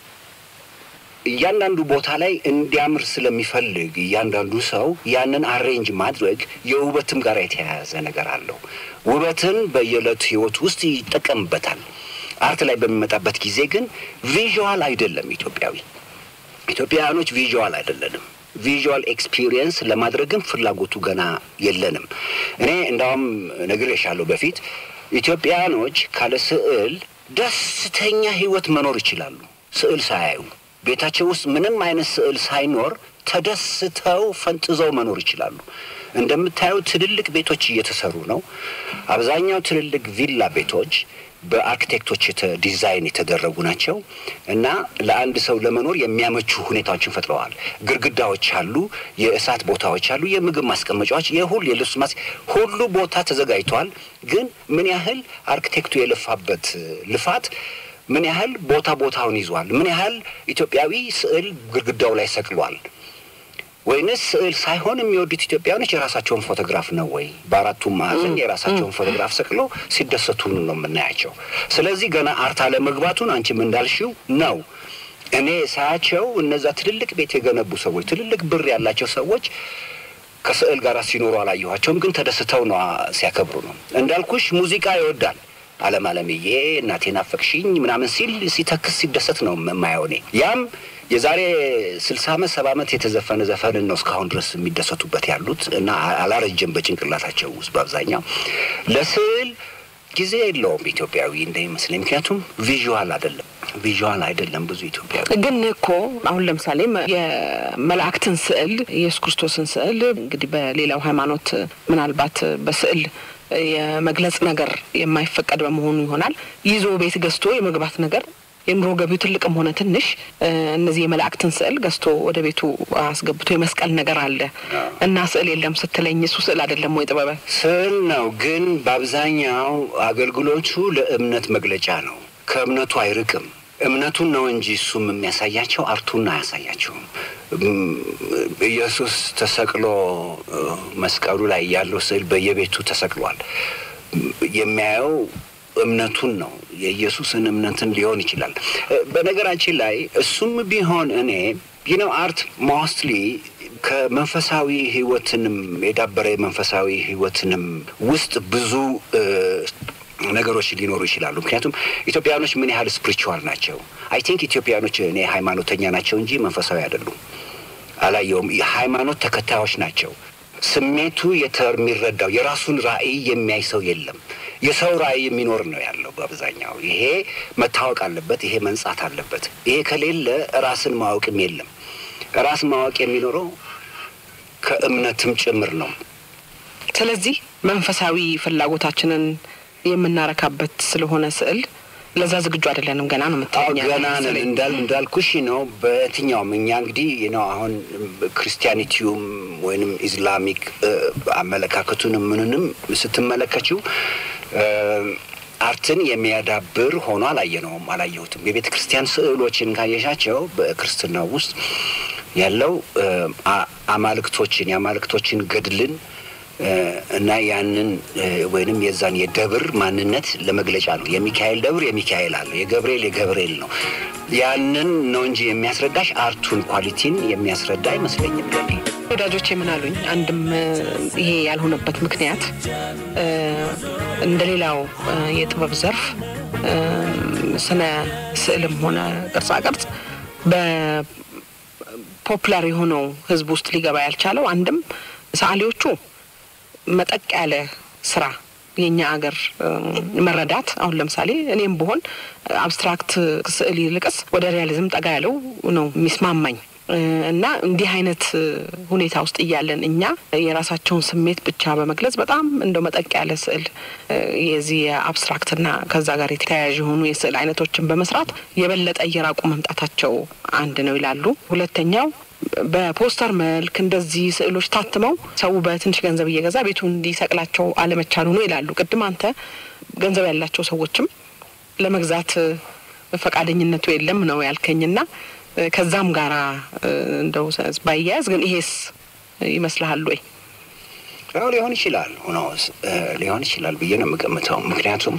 እያንዳንዱ ቦታ ላይ እንዲያምር ስለሚፈልግ እያንዳንዱ ሰው ያንን አሬንጅ ማድረግ የውበትም ጋር የተያያዘ ነገር አለው። ውበትን በየዕለቱ ህይወት ውስጥ ይጠቀምበታል። አርት ላይ በሚመጣበት ጊዜ ግን ቪዥዋል አይደለም። ኢትዮጵያዊ ኢትዮጵያውያኖች ቪዥዋል አይደለንም። ቪዥዋል ኤክስፒሪየንስ ለማድረግም ፍላጎቱ ገና የለንም። እኔ እንዳውም ነግሬሻለሁ በፊት ኢትዮጵያውያኖች ካለ ስዕል ደስተኛ ህይወት መኖር ይችላሉ። ስዕል ሳያዩ ቤታቸው ውስጥ ምንም አይነት ስዕል ሳይኖር ተደስተው ፈንጥዘው መኖር ይችላሉ። እንደምታዩ ትልልቅ ቤቶች እየተሰሩ ነው። አብዛኛው ትልልቅ ቪላ ቤቶች በአርኪቴክቶች ዲዛይን የተደረጉ ናቸው እና ለአንድ ሰው ለመኖር የሚያመቹ ሁኔታዎችን ፈጥረዋል። ግድግዳዎች አሉ፣ የእሳት ቦታዎች አሉ፣ የምግብ ማስቀመጫዎች፣ የሁሉ የልብስ ማስ ሁሉ ቦታ ተዘጋጅተዋል። ግን ምን ያህል አርኪቴክቱ የለፋበት ልፋት ምን ያህል ቦታ ቦታውን ይዟል? ምን ያህል ኢትዮጵያዊ ስዕል ግድግዳው ላይ ሰቅሏል? ወይንስ ስዕል ሳይሆን የሚወዱት ኢትዮጵያውያኖች የራሳቸውን ፎቶግራፍ ነው ወይ? በአራቱም ማዕዘን የራሳቸውን ፎቶግራፍ ሰቅሎ ሲደሰቱ ነው የምናያቸው። ስለዚህ ገና አርት አለመግባቱን አንቺም እንዳልሽው ነው። እኔ ሳያቸው እነዛ ትልልቅ ቤት የገነቡ ሰዎች፣ ትልልቅ ብር ያላቸው ሰዎች ከስዕል ጋር ሲኖሩ አላየኋቸውም፣ ግን ተደስተው ነው ሲያከብሩ ነው። እንዳልኩሽ ሙዚቃ ይወዳል አለም አለምዬ እናቴን አፈቅሽኝ ምናምን ሲል ሲተክስ ሲደሰት ነው የማየው እኔ ያም የዛሬ ስልሳ ዓመት ሰባ ዓመት የተዘፈነ ዘፈንን ነው እስካሁን ድረስ የሚደሰቱበት ያሉት እና አላረጀም በጭንቅላታቸው ውስጥ በአብዛኛው ለስዕል ጊዜ የለውም ኢትዮጵያዊ እንደሚመስለኝ። ምክንያቱም ቪዥዋል አይደለም ቪዥዋል አይደለም ብዙ ኢትዮጵያዊ ግን እኮ አሁን ለምሳሌ የመላእክትን ስዕል ኢየሱስ ክርስቶስን ስዕል እንግዲህ በሌላው ሃይማኖት ምናልባት በስዕል የመግለጽ ነገር የማይፈቀድ በመሆኑ ይሆናል ይዞ ቤት ገዝቶ የመግባት ነገር የኑሮ ገቢው ትልቅም ሆነ ትንሽ እነዚህ የመላእክትን ስዕል ገዝቶ ወደ ቤቱ አስገብቶ የመስቀል ነገር አለ እና ስዕል የለም ስትለኝ እሱ ስዕል አይደለም ወይ ጥበበ? ስዕል ነው፣ ግን በአብዛኛው አገልግሎቱ ለእምነት መግለጫ ነው። ከእምነቱ አይርቅም። እምነቱን ነው እንጂ እሱም የሚያሳያቸው አርቱን አያሳያቸውም። ኢየሱስ ተሰቅሎ መስቀሉ ላይ ያለው ስዕል በየቤቱ ተሰቅሏል። የሚያየው እምነቱን ነው የኢየሱስን እምነትን ሊሆን ይችላል። በነገራችን ላይ እሱም ቢሆን እኔ ይነው አርት ሞስትሊ ከመንፈሳዊ ህይወትንም የዳበረ የመንፈሳዊ ህይወትንም ውስጥ ብዙ ነገሮች ሊኖሩ ይችላሉ። ምክንያቱም ኢትዮጵያኖች ምን ያህል ስፕሪቹዋል ናቸው? አይ ቲንክ ኢትዮጵያኖች እኔ ሃይማኖተኛ ናቸው እንጂ መንፈሳዊ አይደሉም። አላየውም። ሃይማኖት ተከታዮች ናቸው። ስሜቱ የሚረዳው የራሱን ራዕይ የሚያይ ሰው የለም። የሰው ራዕይ የሚኖር ነው ያለው በአብዛኛው። ይሄ መታወቅ አለበት፣ ይሄ መንጻት አለበት። ይሄ ከሌለ ራስን ማወቅም የለም። ራስ ማወቅ የሚኖረው ከእምነትም ጭምር ነው። ስለዚህ መንፈሳዊ ፍላጎታችንን የምናረካበት ስለሆነ ስዕል ለዛ ዝግጁ አይደለንም። ገና ነው የምታኛ ገና ነን እንዳል እንዳልኩሽ ነው። በየትኛውም እኛ እንግዲህ ነው አሁን ክርስቲያኒቲውም ወይንም ኢስላሚክ አመለካከቱንም ምንንም ስትመለከችው አርትን የሚያዳብር ሆኖ አላየነውም፣ አላየሁትም። የቤተ ክርስቲያን ስዕሎችን ካየሻቸው በክርስትናው ውስጥ ያለው አማልክቶችን የአማልክቶችን ገድልን እና ያንን ወይንም የዛን የደብር ማንነት ለመግለጫ ነው። የሚካኤል ደብር የሚካኤል አለ፣ የገብርኤል የገብርኤል ነው። ያንን ነው እንጂ የሚያስረዳሽ አርቱን ኳሊቲን የሚያስረዳ አይመስለኝም ለኔ። ወዳጆች ምን አሉኝ? አንድም ይሄ ያልሆነበት ምክንያት እንደ ሌላው የጥበብ ዘርፍ ስነ ስዕልም ሆነ ቅርጻ ቅርጽ በፖፑላር የሆነው ሕዝብ ውስጥ ሊገባ ያልቻለው አንድም ሰዓሊዎቹ መጠቅ ያለ ስራ የኛ አገር መረዳት አሁን ለምሳሌ እኔም ብሆን አብስትራክት ስዕል ይልቅስ ወደ ሪያሊዝም ጠጋ ያለው ነው የሚስማማኝ እና እንዲህ አይነት ሁኔታ ውስጥ እያለን እኛ የራሳቸውን ስሜት ብቻ በመግለጽ በጣም እንደው መጠቅ ያለ ስዕል የዚህ የአብስትራክትና ከዛ ጋር የተያያዥ የሆኑ የስዕል አይነቶችን በመስራት የበለጠ እየራቁ መምጣታቸው አንድ ነው ይላሉ። ሁለተኛው በፖስተር መልክ እንደዚህ ስዕሎች ታትመው ሰው በትንሽ ገንዘብ እየገዛ ቤቱ እንዲሰቅላቸው አለመቻሉ ነው ይላሉ። ቅድም አንተ ገንዘብ ያላቸው ሰዎችም ለመግዛት ፈቃደኝነቱ የለም ነው ያልከኝና ከዛም ጋራ እንደው ባያያዝ ግን ይሄስ ይመስልሃል ወይ? ያው ሊሆን ይችላል ሆኖ ሊሆን ይችላል ብዬ ነው የምገምተው። ምክንያቱም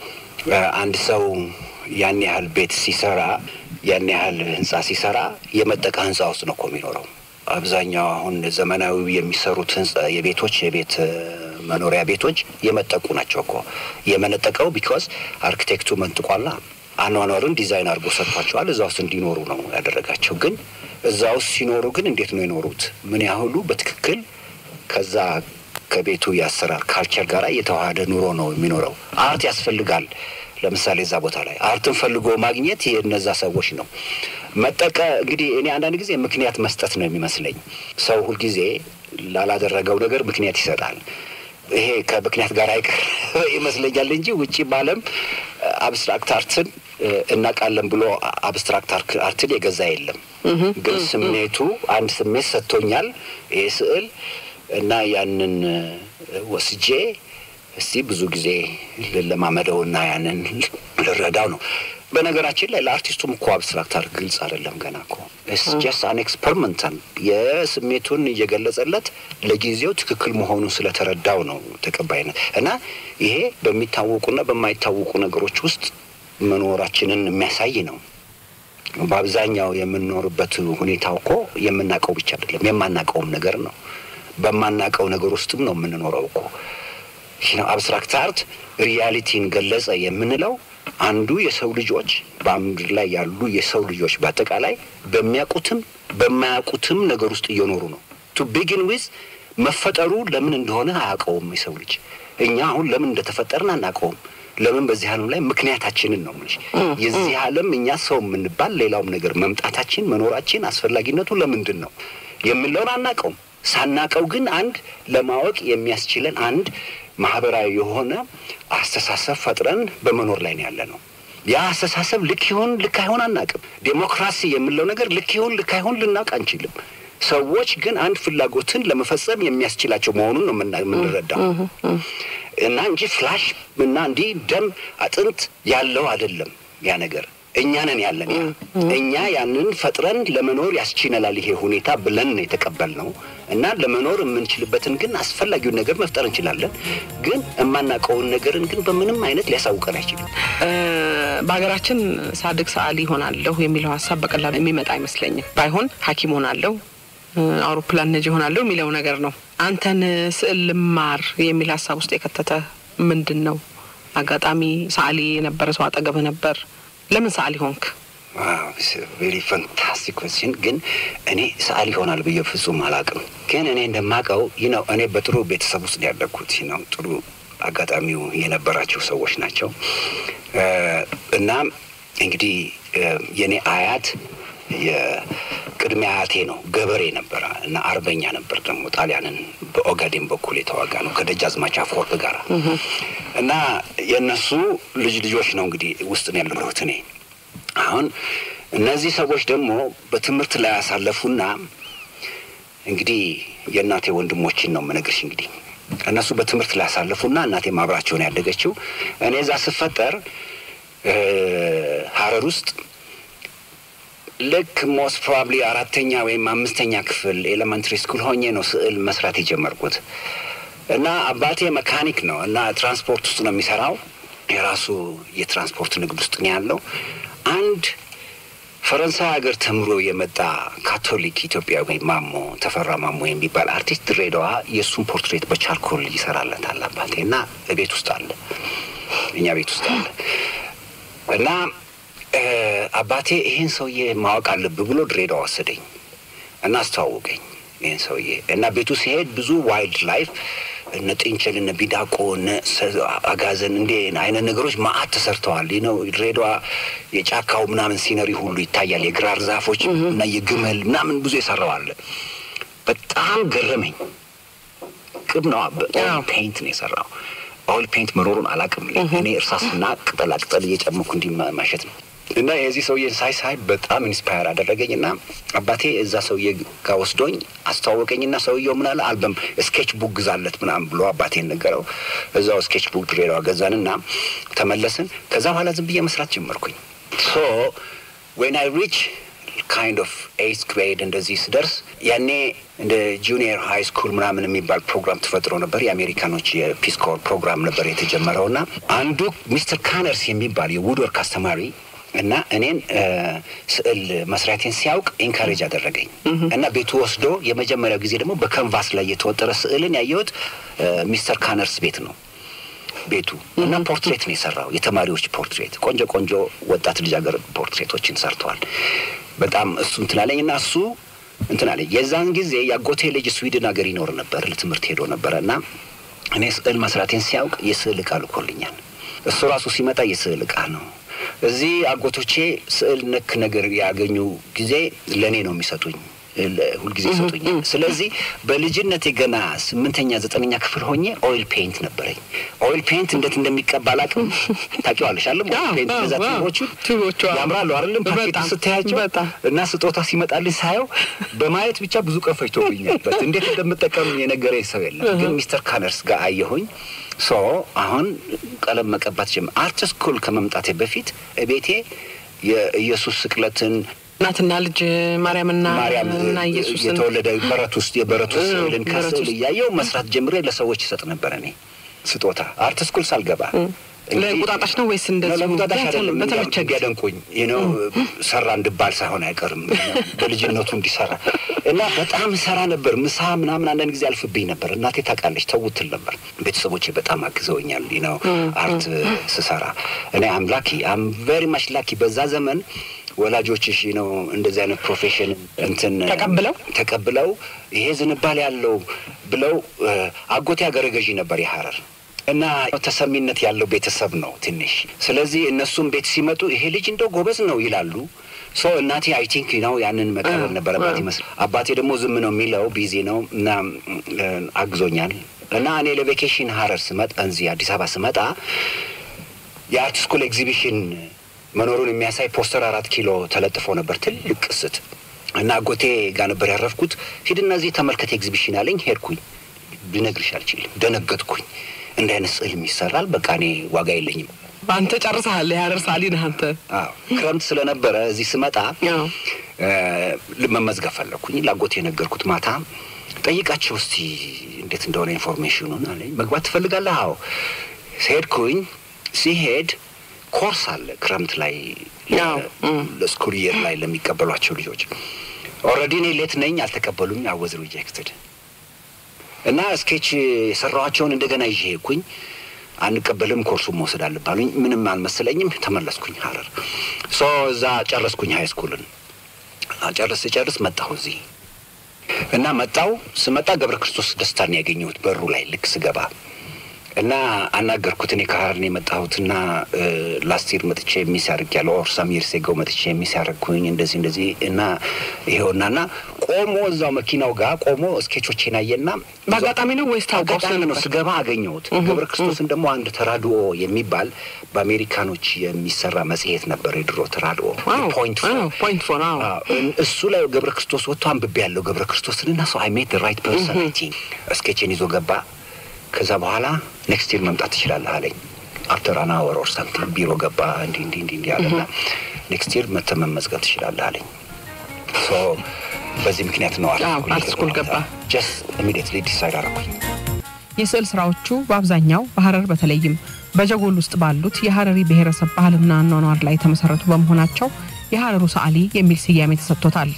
አንድ ሰው ያን ያህል ቤት ሲሰራ ያን ያህል ህንጻ ሲሰራ የመጠቀ ህንጻ ውስጥ ነው እኮ የሚኖረው። አብዛኛው አሁን ዘመናዊ የሚሰሩት ህንጻ የቤቶች የቤት መኖሪያ ቤቶች የመጠቁ ናቸው እኮ የመነጠቀው ቢኮዝ አርኪቴክቱ መንጥቋላ አኗኗርን ዲዛይን አድርጎ ሰጥቷቸዋል። እዛ ውስጥ እንዲኖሩ ነው ያደረጋቸው። ግን እዛ ውስጥ ሲኖሩ ግን እንዴት ነው የኖሩት? ምን ያህሉ በትክክል ከዛ ከቤቱ የአሰራር ካልቸር ጋር የተዋሃደ ኑሮ ነው የሚኖረው? አርት ያስፈልጋል። ለምሳሌ እዛ ቦታ ላይ አርትን ፈልጎ ማግኘት የእነዛ ሰዎች ነው። መጠቀ እንግዲህ እኔ አንዳንድ ጊዜ ምክንያት መስጠት ነው የሚመስለኝ። ሰው ሁልጊዜ ላላደረገው ነገር ምክንያት ይሰጣል። ይሄ ከምክንያት ጋር አይቀር ይመስለኛል እንጂ ውጭ ባለም አብስትራክት አርትን እናውቃለን ብሎ አብስትራክት አርትን የገዛ የለም። ግን ስሜቱ አንድ ስሜት ሰጥቶኛል ይሄ ስዕል እና ያንን ወስጄ እስቲ ብዙ ጊዜ ልለማመደውና ያንን ልረዳው ነው። በነገራችን ላይ ለአርቲስቱም እኮ አብስትራክት አርት ግልጽ አይደለም ገና እኮ ጀስት አን ኤክስፐሪመንታል የስሜቱን እየገለጸለት ለጊዜው ትክክል መሆኑን ስለተረዳው ነው ተቀባይነት እና ይሄ በሚታወቁና በማይታወቁ ነገሮች ውስጥ መኖራችንን የሚያሳይ ነው። በአብዛኛው የምንኖርበት ሁኔታው እኮ የምናውቀው ብቻ አይደለም፣ የማናውቀውም ነገር ነው። በማናውቀው ነገር ውስጥም ነው የምንኖረው እኮ ነው አብስትራክት አርት ሪያሊቲን ገለጸ የምንለው አንዱ የሰው ልጆች በምድር ላይ ያሉ የሰው ልጆች በአጠቃላይ በሚያውቁትም በማያውቁትም ነገር ውስጥ እየኖሩ ነው። ቱ ቢጊን ዊዝ መፈጠሩ ለምን እንደሆነ አያውቀውም የሰው ልጅ። እኛ አሁን ለምን እንደተፈጠርን አናውቀውም። ለምን በዚህ ዓለም ላይ ምክንያታችንን ነው የምልሽ። የዚህ ዓለም እኛ ሰው የምንባል ሌላውም ነገር መምጣታችን፣ መኖራችን፣ አስፈላጊነቱ ለምንድን ነው የምንለውን አናውቀውም። ሳናውቀው ግን አንድ ለማወቅ የሚያስችለን አንድ ማህበራዊ የሆነ አስተሳሰብ ፈጥረን በመኖር ላይ ነው ያለ ነው። ያ አስተሳሰብ ልክ ይሁን ልክ አይሆን አናውቅም። ዴሞክራሲ የምንለው ነገር ልክ ይሁን ልክ አይሆን ልናውቅ አንችልም። ሰዎች ግን አንድ ፍላጎትን ለመፈጸም የሚያስችላቸው መሆኑን ነው የምና- የምንረዳው እና እንጂ ፍላሽ እና እንዲህ ደም አጥንት ያለው አይደለም ያ ነገር እኛ ነን ያለን ያ እኛ ያንን ፈጥረን ለመኖር ያስችለናል ይሄ ሁኔታ ብለን ነው የተቀበልነው እና ለመኖር የምንችልበትን ግን አስፈላጊውን ነገር መፍጠር እንችላለን። ግን የማናውቀውን ነገርን ግን በምንም አይነት ሊያሳውቀን አይችልም። እ፣ በሀገራችን ሳድግ ሰዓሊ ሆናለሁ የሚለው ሀሳብ በቀላሉ የሚመጣ አይመስለኝም። ባይሆን ሐኪም ሆናለሁ እ፣ አውሮፕላን ነጂ ሆናለሁ የሚለው ነገር ነው። አንተን ስዕል ልማር የሚል ሀሳብ ውስጥ የከተተ ምንድን ነው? አጋጣሚ ሰዓሊ የነበረ ሰው አጠገብህ ነበር። ለምን ሰዓሊ ሆንክ? ቬሪ ፋንታስቲክ ኮስችን ግን እኔ ሰዓሊ ይሆናል ብዬ ፍጹም አላውቅም። ግን እኔ እንደማውቀው ይህ ነው እኔ በጥሩ ቤተሰብ ውስጥ ያደግኩት ይህ ነው ጥሩ አጋጣሚው የነበራቸው ሰዎች ናቸው እ፣ እና እንግዲህ እ፣ የእኔ አያት የቅድሚያ አያቴ ነው ገበሬ ነበረ እና አርበኛ ነበር ደግሞ ጣሊያንን በኦጋዴን በኩል የተዋጋ ነው ከደጃዝማች አፈወርቅ ጋር እና የእነሱ ልጅ ልጆች ነው እንግዲህ ውስጥ ነው ያለሁት እኔ አሁን እነዚህ ሰዎች ደግሞ በትምህርት ላይ ያሳለፉና እንግዲህ የእናቴ ወንድሞችን ነው የምነግርሽ። እንግዲህ እነሱ በትምህርት ላይ ያሳለፉና እናቴ ማብራቸውን ያደገችው እኔ እዛ ስፈጠር እ፣ ሀረር ውስጥ ልክ ሞስት ፕሮባብሊ አራተኛ ወይም አምስተኛ ክፍል ኤሌመንትሪ ስኩል ሆኜ ነው ስዕል መስራት የጀመርኩት እና አባቴ መካኒክ ነው እና ትራንስፖርት ውስጥ ነው የሚሰራው። የራሱ የትራንስፖርት ንግድ ውስጥ ነው ያለው። አንድ ፈረንሳይ ሀገር ተምሮ የመጣ ካቶሊክ ኢትዮጵያዊ ማሞ ተፈራ ማሞ የሚባል አርቲስት ድሬዳዋ የእሱን ፖርትሬት በቻርኮል ይሰራለታል አባቴ እና ቤት ውስጥ አለ፣ እኛ ቤት ውስጥ አለ እና እ፣ አባቴ ይህን ሰውዬ ማወቅ አለብህ ብሎ ድሬዳዋ ወሰደኝ እና አስተዋወቀኝ ይህን ሰውዬ እና ቤቱ ሲሄድ ብዙ ዋይልድ ላይፍ እነ ጥንቸል እነ ቢዳቆ እነ ሰ- አጋዘን እንደ አይነት ነገሮች ማአት ተሰርተዋል። ይህ ነው ድሬዳዋ የጫካው ምናምን ሲነሪ ሁሉ ይታያል። የግራር ዛፎች እና የግመል ምናምን ብዙ የሰራው አለ። በጣም ገረመኝ። ቅብ ነው አዎ። ፔይንት ነው የሰራው። ኦይል ፔይንት መኖሩን አላውቅም። እኔ እርሳስና ቅጠላ ቅጠል እየጨመኩ እንዲህ ማ- ማሸት ነው እና የዚህ ሰውዬን ሳይ ሳይ በጣም ኢንስፓየር አደረገኝ እና አባቴ እዛ ሰውዬ ጋር ወስዶኝ አስተዋወቀኝ እና ሰውየው ምን አለ አልበም ስኬች ቡክ ግዛለት ምናምን ብሎ አባቴን ነገረው። እዛው ስኬች ቡክ ድሬዳዋ ገዛንና ተመለስን። ከዛ በኋላ ዝም ብዬ መስራት ጀመርኩኝ። ሶ ዌን አይ ሪች ካይንድ ኦፍ ኤይት ግሬድ እንደዚህ ስደርስ ያኔ እንደ ጁኒየር ሃይ ስኩል ምናምን የሚባል ፕሮግራም ተፈጥሮ ነበር። የአሜሪካኖች የፒስ ኮር ፕሮግራም ነበር የተጀመረው እና አንዱ ሚስተር ካነርስ የሚባል የውድወርክ አስተማሪ እና እኔን እ፣ ስዕል መስራቴን ሲያውቅ ኢንካሬጅ አደረገኝ እና ቤቱ ወስዶ የመጀመሪያው ጊዜ ደግሞ በከንቫስ ላይ የተወጠረ ስዕልን ያየሁት እ፣ ሚስተር ካነርስ ቤት ነው ቤቱ እና ፖርትሬት ነው የሰራው። የተማሪዎች ፖርትሬት ቆንጆ ቆንጆ ወጣት ልጃገረድ ፖርትሬቶችን ሰርተዋል። በጣም እሱ እንትን አለኝ እና እሱ እንትን አለኝ። የዛን ጊዜ የአጎቴ ልጅ ስዊድን ሀገር ይኖር ነበር፣ ለትምህርት ሄዶ ነበረ እና እኔ ስዕል መስራቴን ሲያውቅ የስዕል እቃ ልኮልኛል። እሱ ራሱ ሲመጣ የስዕል እቃ ነው። እዚህ አጎቶቼ ስዕል ነክ ነገር ያገኙ ጊዜ ለእኔ ነው የሚሰጡኝ ለ- ሁልጊዜ ይሰጡኛል። ስለዚህ በልጅነቴ ገና ስምንተኛ ዘጠነኛ ክፍል ሆኜ ኦይል ፔይንት ነበረኝ። ኦይል ፔይንት እንዴት እንደሚቀባ አላውቅም። ታውቂዋለሽ አለም ኦይል አዎ፣ ፔይንት አዎ፣ እነዛ አዎ። ቱቦቹ ቱቦቹ፣ አዎ። ያምራሉ አይደለም? ፓኬቱ በጣም፣ ስታያቸው በጣም። እና ስጦታ ሲመጣልኝ ሳየው በማየት ብቻ ብዙ ቀን ፈጅቶብኛል። በት እንዴት እንደምጠቀም የነገረኝ ሰው የለም። ግን ሚስተር ካነርስ ጋር አየሁኝ። ሶ አሁን ቀለም መቀባት ጀመር። አርት ስኩል ከመምጣቴ በፊት ቤቴ የኢየሱስ ስቅለትን እናትና ልጅ ማርያምና ማርያም እና ኢየሱስን የተወለደ በረት ውስጥ የበረቱ እ፣ ስዕልን በረት ከስዕል ውስጥ። እያየው መስራት ጀምሬ ለሰዎች ይሰጥ ነበር። እኔ ስጦታ አርት ስኩል ሳልገባ እንግዲህ- ለቁጣጣሽ ነው ወይስ እንደዚሁ? ለቁጣጣሽ በተመ- አይደለም በተመቸ ጊዜ? እንዲያደንቁኝ ነው ሰራ እንድባል ሳይሆን አይቀርም በልጅነቱ እንዲሰራ እና በጣም ሰራ ነበር። ምሳ ምናምን አንዳንድ ጊዜ አልፍብኝ ነበር። እናቴ ታውቃለች፣ ተውትል ነበር። ቤተሰቦቼ በጣም አግዘውኛል ነው አርት ስሰራ። እኔ አም ላኪ አም ቬሪ ማች ላኪ። በዛ ዘመን ወላጆችሽ ነው እንደዚህ አይነት ፕሮፌሽን እንትን ተቀብለው? ተቀብለው ይሄ ዝንባሌ ያለው ብለው እ፣ አጎቴ አገረ ገዢ ነበር የሀረር እና ተሰሚነት ያለው ቤተሰብ ነው ትንሽ። ስለዚህ እነሱም ቤት ሲመጡ ይሄ ልጅ እንደው ጎበዝ ነው ይላሉ። ሶ እናቴ አይ ቲንክ ነው ያንን መቀበል ነበረባት ይመስል። አባቴ ደግሞ ዝም ነው የሚለው ቢዚ ነው እና እ፣ አግዞኛል። እና እኔ ለቬኬሽን ሀረር ስመጣ እዚህ አዲስ አበባ ስመጣ የአርት ስኩል ኤግዚቢሽን መኖሩን የሚያሳይ ፖስተር አራት ኪሎ ተለጥፎ ነበር፣ ትልቅ ቅስት እና አጎቴ ጋር ነበር ያረፍኩት። ሂድና እዚህ ተመልከት ኤግዚቢሽን አለኝ። ሄድኩኝ። ልነግርሽ አልችልም። ደነገጥኩኝ። እንደ አይነት ስዕልም ይሰራል። በቃ እኔ ዋጋ የለኝም። አንተ ጨርሰሃል። የሀረር ሳሊ ነህ አንተ። አዎ ክረምት ስለነበረ እዚህ ስመጣ አዎ። እ፣ መመዝገብ ፈለግኩኝ። ላጎቴ የነገርኩት ማታ ጠይቃቸው እስቲ እንዴት እንደሆነ ኢንፎርሜሽኑን አለኝ። መግባት ትፈልጋለህ? አዎ። ሄድኩኝ። ሲሄድ ኮርስ አለ ክረምት ላይ አዎ፣ እም። ለስኩል ኢየር ላይ ለሚቀበሏቸው ልጆች። ኦልሬዲ እኔ ሌት ነኝ፣ አልተቀበሉኝ። አወዝ ሪጀክትድ እና ስኬች የሰራኋቸውን እንደገና ይዤ ሄድኩኝ። አንቀበልም፣ ኮርሱን መውሰድ አለባሉኝ። ምንም አልመሰለኝም። ተመለስኩኝ ሀረር። ሶ እዛ ጨረስኩኝ ሀይ ስኩልን። ጨርስ ስጨርስ መጣሁ እዚህ እና መጣው ስመጣ ገብረ ክርስቶስ ደስታን ያገኘሁት በሩ ላይ ልክ ስገባ እና አናገርኩት። እኔ ከሀረር ነው የመጣሁትና ላስቲር መጥቼ የሚስ ያደርግ ያለው ኦር ሳሚር ሴገው መጥቼ የሚስ ያደረግኩኝ እንደዚህ እንደዚህ እና ይኸውና እና ቆሞ እዛው መኪናው ጋር ቆሞ ስኬቾቼን አየና በአጋጣሚ ነው ወይስ ታውቀው አጋጣሚ ነው ስለነበር? ስገባ አገኘሁት። ገብረ ክርስቶስን ደግሞ አንድ ተራድኦ የሚባል በአሜሪካኖች የሚሰራ መጽሔት ነበር የድሮ ተራድኦ ዋው፣ ፖይንት ዋው፣ ፖይንት ፎር አዎ። እሱ ላይ ገብረ ክርስቶስ ወጥቶ አንብቤ ያለው ገብረ ክርስቶስን እና ሰው አይ ሜት ራይት ፐርሰናሊቲ ስኬችን ይዞ ገባ። ከዛ በኋላ ኔክስት ይር መምጣት ትችላለህ አለኝ። አፍተር አን አወር ኦር ሳምቲንግ ቢሮ ገባ። እንዲህ እንዲህ እንዲህ እንዲህ አለና ኔክስት ይር መተህ መመዝገብ ትችላለህ አለኝ። ሶ በዚህ ምክንያት ነው አዎ፣ አርት ስኩል ገባ። ጀስት ኢሚዲየትሊ ዲሳይድ አደረኩኝ። የስዕል ስራዎቹ በአብዛኛው በሀረር በተለይም በጀጎል ውስጥ ባሉት የሀረሪ ብሔረሰብ ባህልና አኗኗር ላይ የተመሰረቱ በመሆናቸው የሀረሩ ሰዓሊ የሚል ስያሜ ተሰጥቶታል።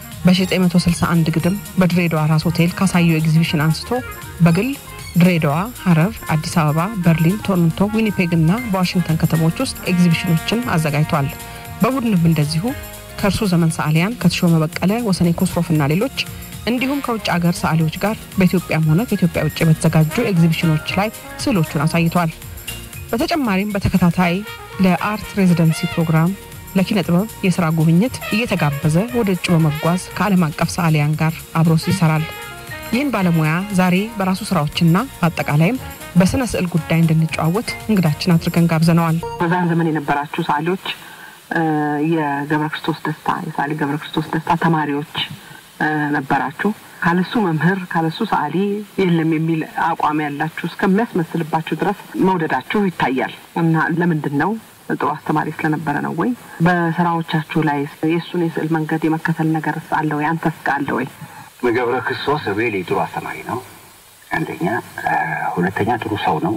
በ1961 ግድም በድሬዳዋ ራስ ሆቴል ካሳየው ኤግዚቢሽን አንስቶ በግል ድሬዳዋ፣ ሀረር፣ አዲስ አበባ፣ በርሊን፣ ቶሮንቶ፣ ዊኒፔግ እና በዋሽንግተን ከተሞች ውስጥ ኤግዚቢሽኖችን አዘጋጅቷል። በቡድንም እንደዚሁ ከእርሱ ዘመን ሰዓሊያን ከተሾመ በቀለ፣ ወሰኔ ኮስሮፍ እና ሌሎች እንዲሁም ከውጭ አገር ሰዓሊዎች ጋር በኢትዮጵያም ሆነ ከኢትዮጵያ ውጭ በተዘጋጁ ኤግዚቢሽኖች ላይ ስዕሎቹን አሳይቷል። በተጨማሪም በተከታታይ ለአርት ሬዚደንሲ ፕሮግራም ለኪነ ጥበብ የስራ ጉብኝት እየተጋበዘ ወደ ውጭ በመጓዝ ከዓለም አቀፍ ሰዓሊያን ጋር አብሮስ ይሰራል። ይህን ባለሙያ ዛሬ በራሱ ስራዎችና በአጠቃላይም በስነ ስዕል ጉዳይ እንድንጨዋወት እንግዳችን አድርገን ጋብዘነዋል። በዛን ዘመን የነበራችሁ ሰዓሊዎች እ፣ የገብረ ክርስቶስ ደስታ የሰዓሊ ገብረ ክርስቶስ ደስታ ተማሪዎች እ፣ ነበራችሁ። ካለሱ መምህር ካለሱ ሰዓሊ የለም የሚል አቋም ያላችሁ እስከሚያስመስልባችሁ ድረስ መውደዳችሁ ይታያል እና ለምንድን ነው? ጥሩ አስተማሪ ስለነበረ ነው ወይ? በስራዎቻችሁ ላይ የእሱን የስዕል መንገድ የመከተል ነገር አለ ወይ? አንተስ ጋ አለ ወይ? ገብረ ክርስቶስ ሪሊ ጥሩ አስተማሪ ነው። አንደኛ፣ ሁለተኛ ጥሩ ሰው ነው።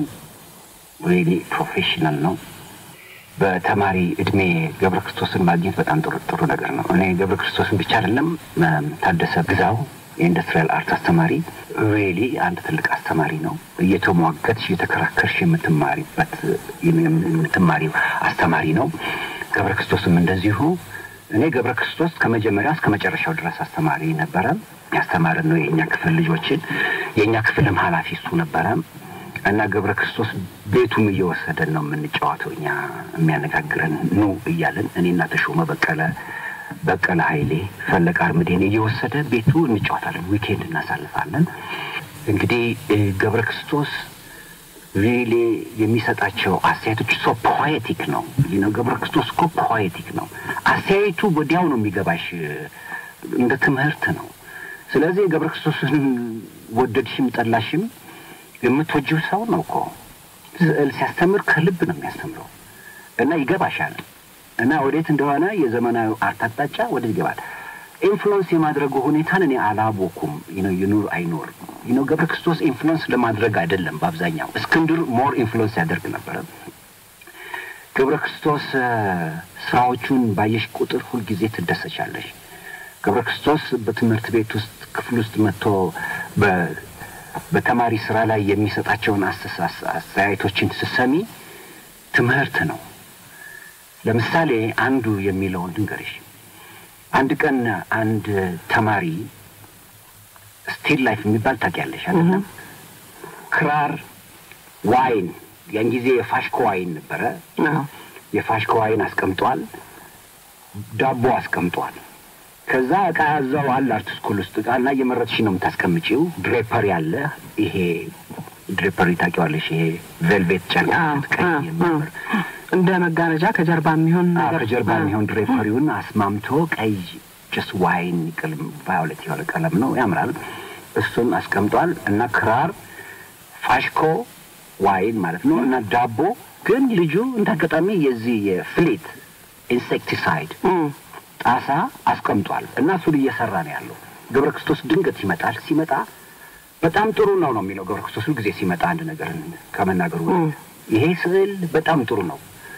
ሪሊ ፕሮፌሽናል ነው። በተማሪ እድሜ ገብረ ክርስቶስን ማግኘት በጣም ጥሩ ጥሩ ነገር ነው። እኔ ገብረ ክርስቶስን ብቻ አይደለም እም፣ ታደሰ ግዛው የኢንዱስትሪያል አርት አስተማሪ ሪሊ አንድ ትልቅ አስተማሪ ነው። እየተሟገትሽ እየተከራከርሽ የምትማሪበት የምትማሪው አስተማሪ ነው። ገብረ ክርስቶስም እንደዚሁ እኔ ገብረ ክርስቶስ ከመጀመሪያ እስከ መጨረሻው ድረስ አስተማሪ ነበረ። ያስተማረን ነው የእኛ ክፍል ልጆችን። የእኛ ክፍልም ኃላፊ እሱ ነበረ እና ገብረ ክርስቶስ ቤቱም እየወሰደን ነው የምንጫወተው። እኛ የሚያነጋግረን ኑ እያለን እኔና ተሾመ በቀለ በቀለ ኃይሌ ፈለቀ አርምዴን እየወሰደ ቤቱ እንጫወታለን። ዊኬንድ እናሳልፋለን። እንግዲህ እ፣ ገብረ ክርስቶስ ሪሊ የሚሰጣቸው አስተያየቶች ሶ ፖኤቲክ ነው። ይህ ነው ገብረ ክርስቶስ እኮ ፖኤቲክ ነው። አስተያየቱ ወዲያው ነው የሚገባሽ፣ እንደ ትምህርት ነው። ስለዚህ ገብረ ክርስቶስን ወደድሽም ጠላሽም የምትወጂው ሰው ነው እኮ ስዕል ሲያስተምር ከልብ ነው የሚያስተምረው እና ይገባሻል። እና ወዴት እንደሆነ የዘመናዊ አርት አቅጣጫ ወዴት ይገባል። ኢንፍሉዌንስ የማድረጉ ሁኔታን እኔ አላወኩም። ነው ይኑር አይኖር ነው ገብረ ክርስቶስ ኢንፍሉዌንስ ለማድረግ አይደለም። በአብዛኛው እስክንድር ሞር ኢንፍሉዌንስ ያደርግ ነበረ። ገብረ ክርስቶስ እ፣ ስራዎቹን ባየሽ ቁጥር ሁልጊዜ ትደሰቻለሽ። ገብረ ክርስቶስ በትምህርት ቤት ውስጥ ክፍል ውስጥ መጥቶ በ- በተማሪ ስራ ላይ የሚሰጣቸውን አስተሳስ- አስተያየቶችን ስሰሚ ትምህርት ነው። ለምሳሌ አንዱ የሚለውን ልንገርሽ። አንድ ቀን አንድ ተማሪ ስቲል ላይፍ የሚባል ታውቂያለሽ አይደለም? ክራር፣ ዋይን ያን ጊዜ የፋሽኮ ዋይን ነበረ። አዎ። የፋሽኮ ዋይን አስቀምጧል። ዳቦ አስቀምጧል። ከዛ እቃ ያዘው አለ አርት ስኩል ውስጥ እቃ እና እየመረጥሽ ነው የምታስቀምጪው። ድሬፐሪ አለ። ይሄ ድሬፐሪ ታውቂዋለሽ? ይሄ ቬልቬት ጨርቅ አዎ፣ ቀይ አዎ፣ የሚያምር እንደ መጋረጃ ከጀርባ የሚሆን አዎ፣ ነገር ከጀርባ አዎ። የሚሆን ድሬፐሪውን አስማምቶ ቀይ ጀስ ዋይን ቀለም ቫዮሌት የሆነ ቀለም ነው፣ ያምራል። እሱን አስቀምጧል እና ክራር፣ ፋሽኮ ዋይን ማለት ነው እና ዳቦ ግን ልጁ እንደ አጋጣሚ የዚህ የፍሊት ኢንሴክቲሳይድ እም፣ ጣሳ አስቀምጧል እና እሱን እየሰራ ነው ያለው። ገብረ ክርስቶስ ድንገት ይመጣል። ሲመጣ በጣም ጥሩ ነው ነው የሚለው ገብረ ክርስቶስ ሁልጊዜ ሲመጣ አንድ ነገር ከመናገሩ በፊት ይሄ ስዕል በጣም ጥሩ ነው።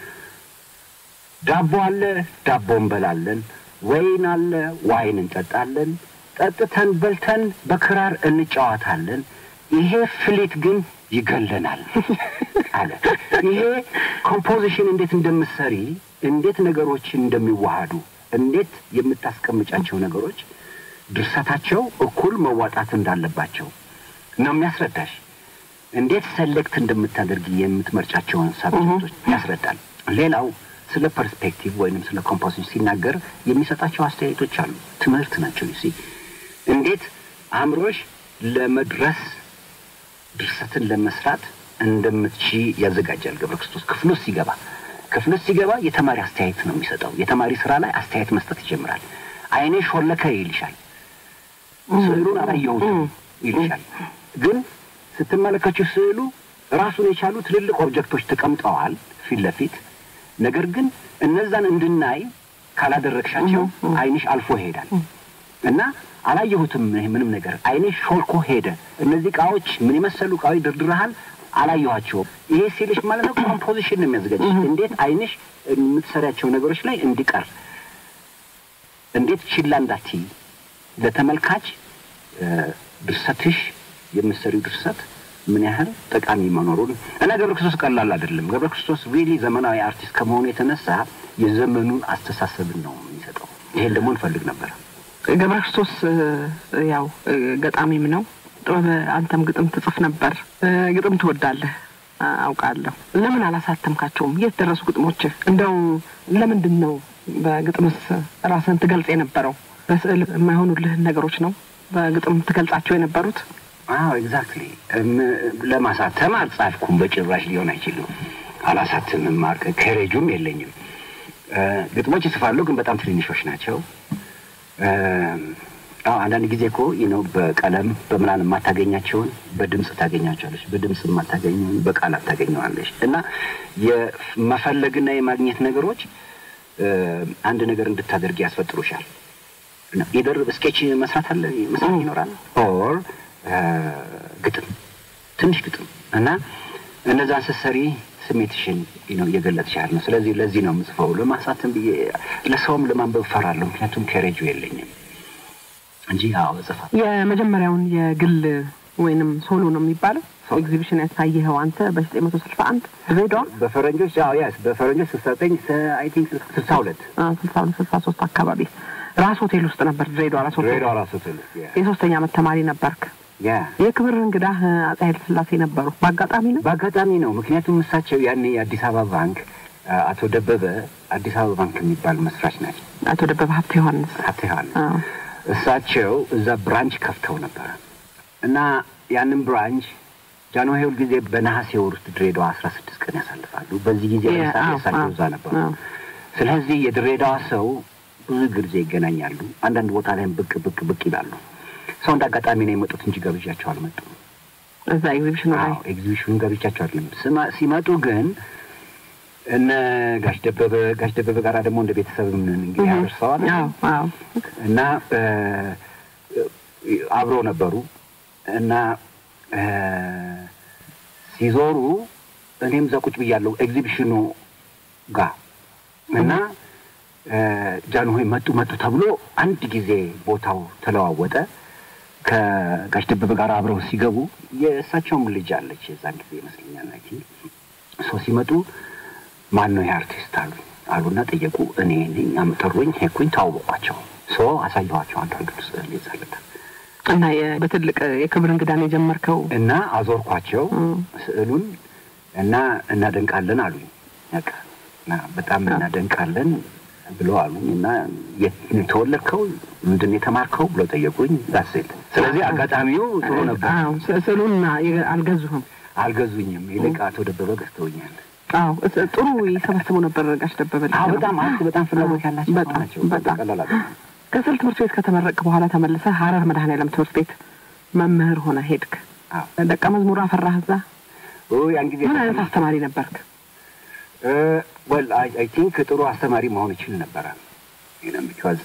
ዳቦ አለ፣ ዳቦ እንበላለን። ወይን አለ፣ ዋይን እንጠጣለን። ጠጥተን በልተን በክራር እንጫወታለን። ይሄ ፍሊት ግን ይገለናል አለ። ይሄ ኮምፖዚሽን እንዴት እንደምትሰሪ፣ እንዴት ነገሮችን እንደሚዋሃዱ፣ እንዴት የምታስቀምጫቸው ነገሮች ድርሰታቸው እኩል መዋጣት እንዳለባቸው ነው የሚያስረዳሽ። እንዴት ሰሌክት እንደምታደርጊ የምትመርጫቸውን ሳብጀክቶች ያስረዳል። ሌላው ስለ ፐርስፔክቲቭ ወይንም ስለ ኮምፖዚሽን ሲናገር የሚሰጣቸው አስተያየቶች አሉ። ትምህርት ናቸው። ሲ እንዴት አእምሮሽ ለመድረስ ድርሰትን ለመስራት እንደምትቺ ያዘጋጃል። ገብረ ክርስቶስ ክፍል ውስጥ ሲገባ ክፍል ውስጥ ሲገባ የተማሪ አስተያየት ነው የሚሰጠው። የተማሪ ስራ ላይ አስተያየት መስጠት ይጀምራል። አይኔ ሾለከ ይልሻል። ስዕሉን አላየሁትም ይልሻል። ግን ስትመለከችው ስዕሉ ራሱን የቻሉ ትልልቅ ኦብጀክቶች ተቀምጠዋል ፊት ለፊት። ነገር ግን እነዛን እንድናይ ካላደረግሻቸው አይንሽ አልፎ ይሄዳል እና አላየሁትም ይሄ ምንም ነገር አይንሽ ሾልኮ ሄደ። እነዚህ እቃዎች ምን የመሰሉ እቃዎች ድርድረሃል፣ አላየኋቸውም። ይሄ ሲልሽ ማለት ነው ኮምፖዚሽን ነው የሚያዘጋጅሽ። እንዴት አይንሽ የምትሰሪያቸው ነገሮች ላይ እንዲቀር እንዴት ችላ እንዳትይ ለተመልካች እ፣ ድርሰትሽ የምትሰሪው ድርሰት ምን ያህል ጠቃሚ መኖሩን እና ገብረ ክርስቶስ ቀላል አይደለም። ገብረ ክርስቶስ ሪሊ ዘመናዊ አርቲስት ከመሆኑ የተነሳ የዘመኑን አስተሳሰብን ነው የሚሰጠው። ይሄን ደግሞ እንፈልግ ነበር። ገብረ ክርስቶስ እ፣ ያው እ፣ ገጣሚም ነው። ጥበብ አንተም ግጥም ትጽፍ ነበር። እ፣ ግጥም ትወዳለህ አ- አውቃለሁ። ለምን አላሳተምካቸውም? የት ደረሱ ግጥሞችህ? እንደው ለምንድን ነው በግጥምስ ራስን ትገልጽ የነበረው? በስዕል የማይሆኑልህን ነገሮች ነው በግጥም ትገልጻቸው የነበሩት? አዎ ኤግዛክትሊ። ለማሳተም አልጻፍኩም፣ በጭራሽ ሊሆን አይችልም። አላሳትምም፣ ማርክ ከሬጁም የለኝም። እ፣ ግጥሞች ይጽፋለሁ፣ ግን በጣም ትንንሾች ናቸው። እ፣ አዎ አንዳንድ ጊዜ እኮ ነው በቀለም በምናምን የማታገኛቸውን በድምፅ ታገኛቸዋለች፣ በድምፅ የማታገኘውን በቃላት ታገኘዋለች። እና የመፈለግና የማግኘት ነገሮች እ፣ አንድ ነገር እንድታደርግ ያስፈጥሩሻል። ነው የደርብ ስኬች መስራት አለ መስራት ይኖራል ኦር ግጥም ትንሽ ግጥም እና እነዛን ስትሰሪ ስሜትሽን ነው እየገለጽሽ ያህል ነው። ስለዚህ ለዚህ ነው የምጽፈው። ለማሳተም ብዬ ለሰውም ለማንበብ እፈራለሁ፣ ምክንያቱም ከሬጁ የለኝም እንጂ አዎ እጽፋለሁ። የመጀመሪያውን የግል ወይንም ሶሎ ነው የሚባለው ኤግዚቢሽን ያሳየኸው አንተ በዘጠኝ መቶ ስልሳ አንድ ድሬዳዋ በፈረንጆች አዎ ያስ በፈረንጆች ስልሳ ዘጠኝ አይ ቲንክ ስልሳ ሁለት ስልሳ ሁለት ስልሳ ሶስት አካባቢ ራስ ሆቴል ውስጥ ነበር። ድሬዳዋ ራስ ሆቴል ድሬዳዋ ራሱ ትልስ የሶስተኛ ዓመት ተማሪ ነበርክ። ያ የክብር እንግዳህ አፄ ኃይለ ሥላሴ ነበሩ። በአጋጣሚ ነው። በአጋጣሚ ነው። ምክንያቱም እሳቸው ያኔ የአዲስ አበባ ባንክ አቶ ደበበ አዲስ አበባ ባንክ የሚባል መስራች ናቸው። አቶ ደበበ ሀብተ ዮሐንስ ሀብተ ዮሐንስ አዎ። እሳቸው እዛ ብራንች ከፍተው ነበረ እና ያንን ብራንች ጃንሆይ ሁል ጊዜ በነሐሴ ወር ውስጥ ድሬዳዋ አስራ ስድስት ቀን ያሳልፋሉ። በዚህ ጊዜ የ- ለምሳሌ አዎ፣ እሳቸው አዎ፣ እዛ ነበሩ። አዎ። ስለዚህ የድሬዳዋ ሰው ብዙ ጊዜ ይገናኛሉ። አንዳንድ ቦታ ላይም ብቅ ብቅ ብቅ ይላሉ። ሰው እንደ አጋጣሚ ነው የመጡት እንጂ ገብዣቸው አልመጡም። እዛ ኤግዚቢሽኑ ላይ አዎ ኤግዚቢሽኑን ገብቻቸው አይደለም። ስማ- ሲመጡ ግን እነ ጋሽ ደበበ ጋሽ ደበበ ጋር ደግሞ እንደ ቤተሰብ እንግዲህ አደርሰዋል አዎ አዎ እና እ፣ አብረው ነበሩ እና እ፣ ሲዞሩ እኔም እዛ ቁጭ ብያለሁ ኤግዚቢሽኑ ጋር እና ጃንሆይ መጡ መጡ ተብሎ አንድ ጊዜ ቦታው ተለዋወጠ። ከጋሽ ደበበ ጋር አብረው ሲገቡ የእሳቸውም ልጅ አለች የዛን ጊዜ ይመስለኛል ናቲ ሰው ሲመጡ ማን ነው ይህ አርቲስት አሉኝ አሉና ጠየቁ። እኔ ነኝ አምጠሩኝ፣ ሄድኩኝ፣ ተዋወቋቸው። ሶ አሳየኋቸው አንዳንዱ ስዕል ይዛለታል እና የ- በትልቅ የክብር እንግዳን የጀመርከው እና አዞርኳቸው ስዕሉን እና እናደንቃለን አሉኝ። በቃ እና በጣም እናደንቃለን ብለው አሉኝ እና የት ነው የተወለድከው ምንድን ነው የተማርከው ብለው ጠየቁኝ። ዳስል ስለዚህ አጋጣሚው ጥሩ ነበር። አዎ፣ ስ- ስዕሉን አ- አልገዙህም? አልገዙኝም። ይልቅ አቶ ደበበ ገዝተውኛል። አዎ፣ እስ- ጥሩ ይሰበስቡ ነበር ጋሽ ደበበ ልጅ አዎ ነው። በጣም አት በጣም ፍላጎት ያላቸው ሰው በጣም ናቸው። በጣም ቀላል አይደለም። ከስዕል ትምህርት ቤት ከተመረቅ በኋላ ተመልሰህ ሀረር መድኃኔዓለም ትምህርት ቤት መምህር ሆነ ሄድክ። አዎ ደቀ መዝሙር አፈራህ እዛ? ኦ ያን ጊዜ ምን አይነት አስተማሪ ነበርክ? ወል አይ ቲንክ ጥሩ አስተማሪ መሆን ይችል ነበረ ቢካዝ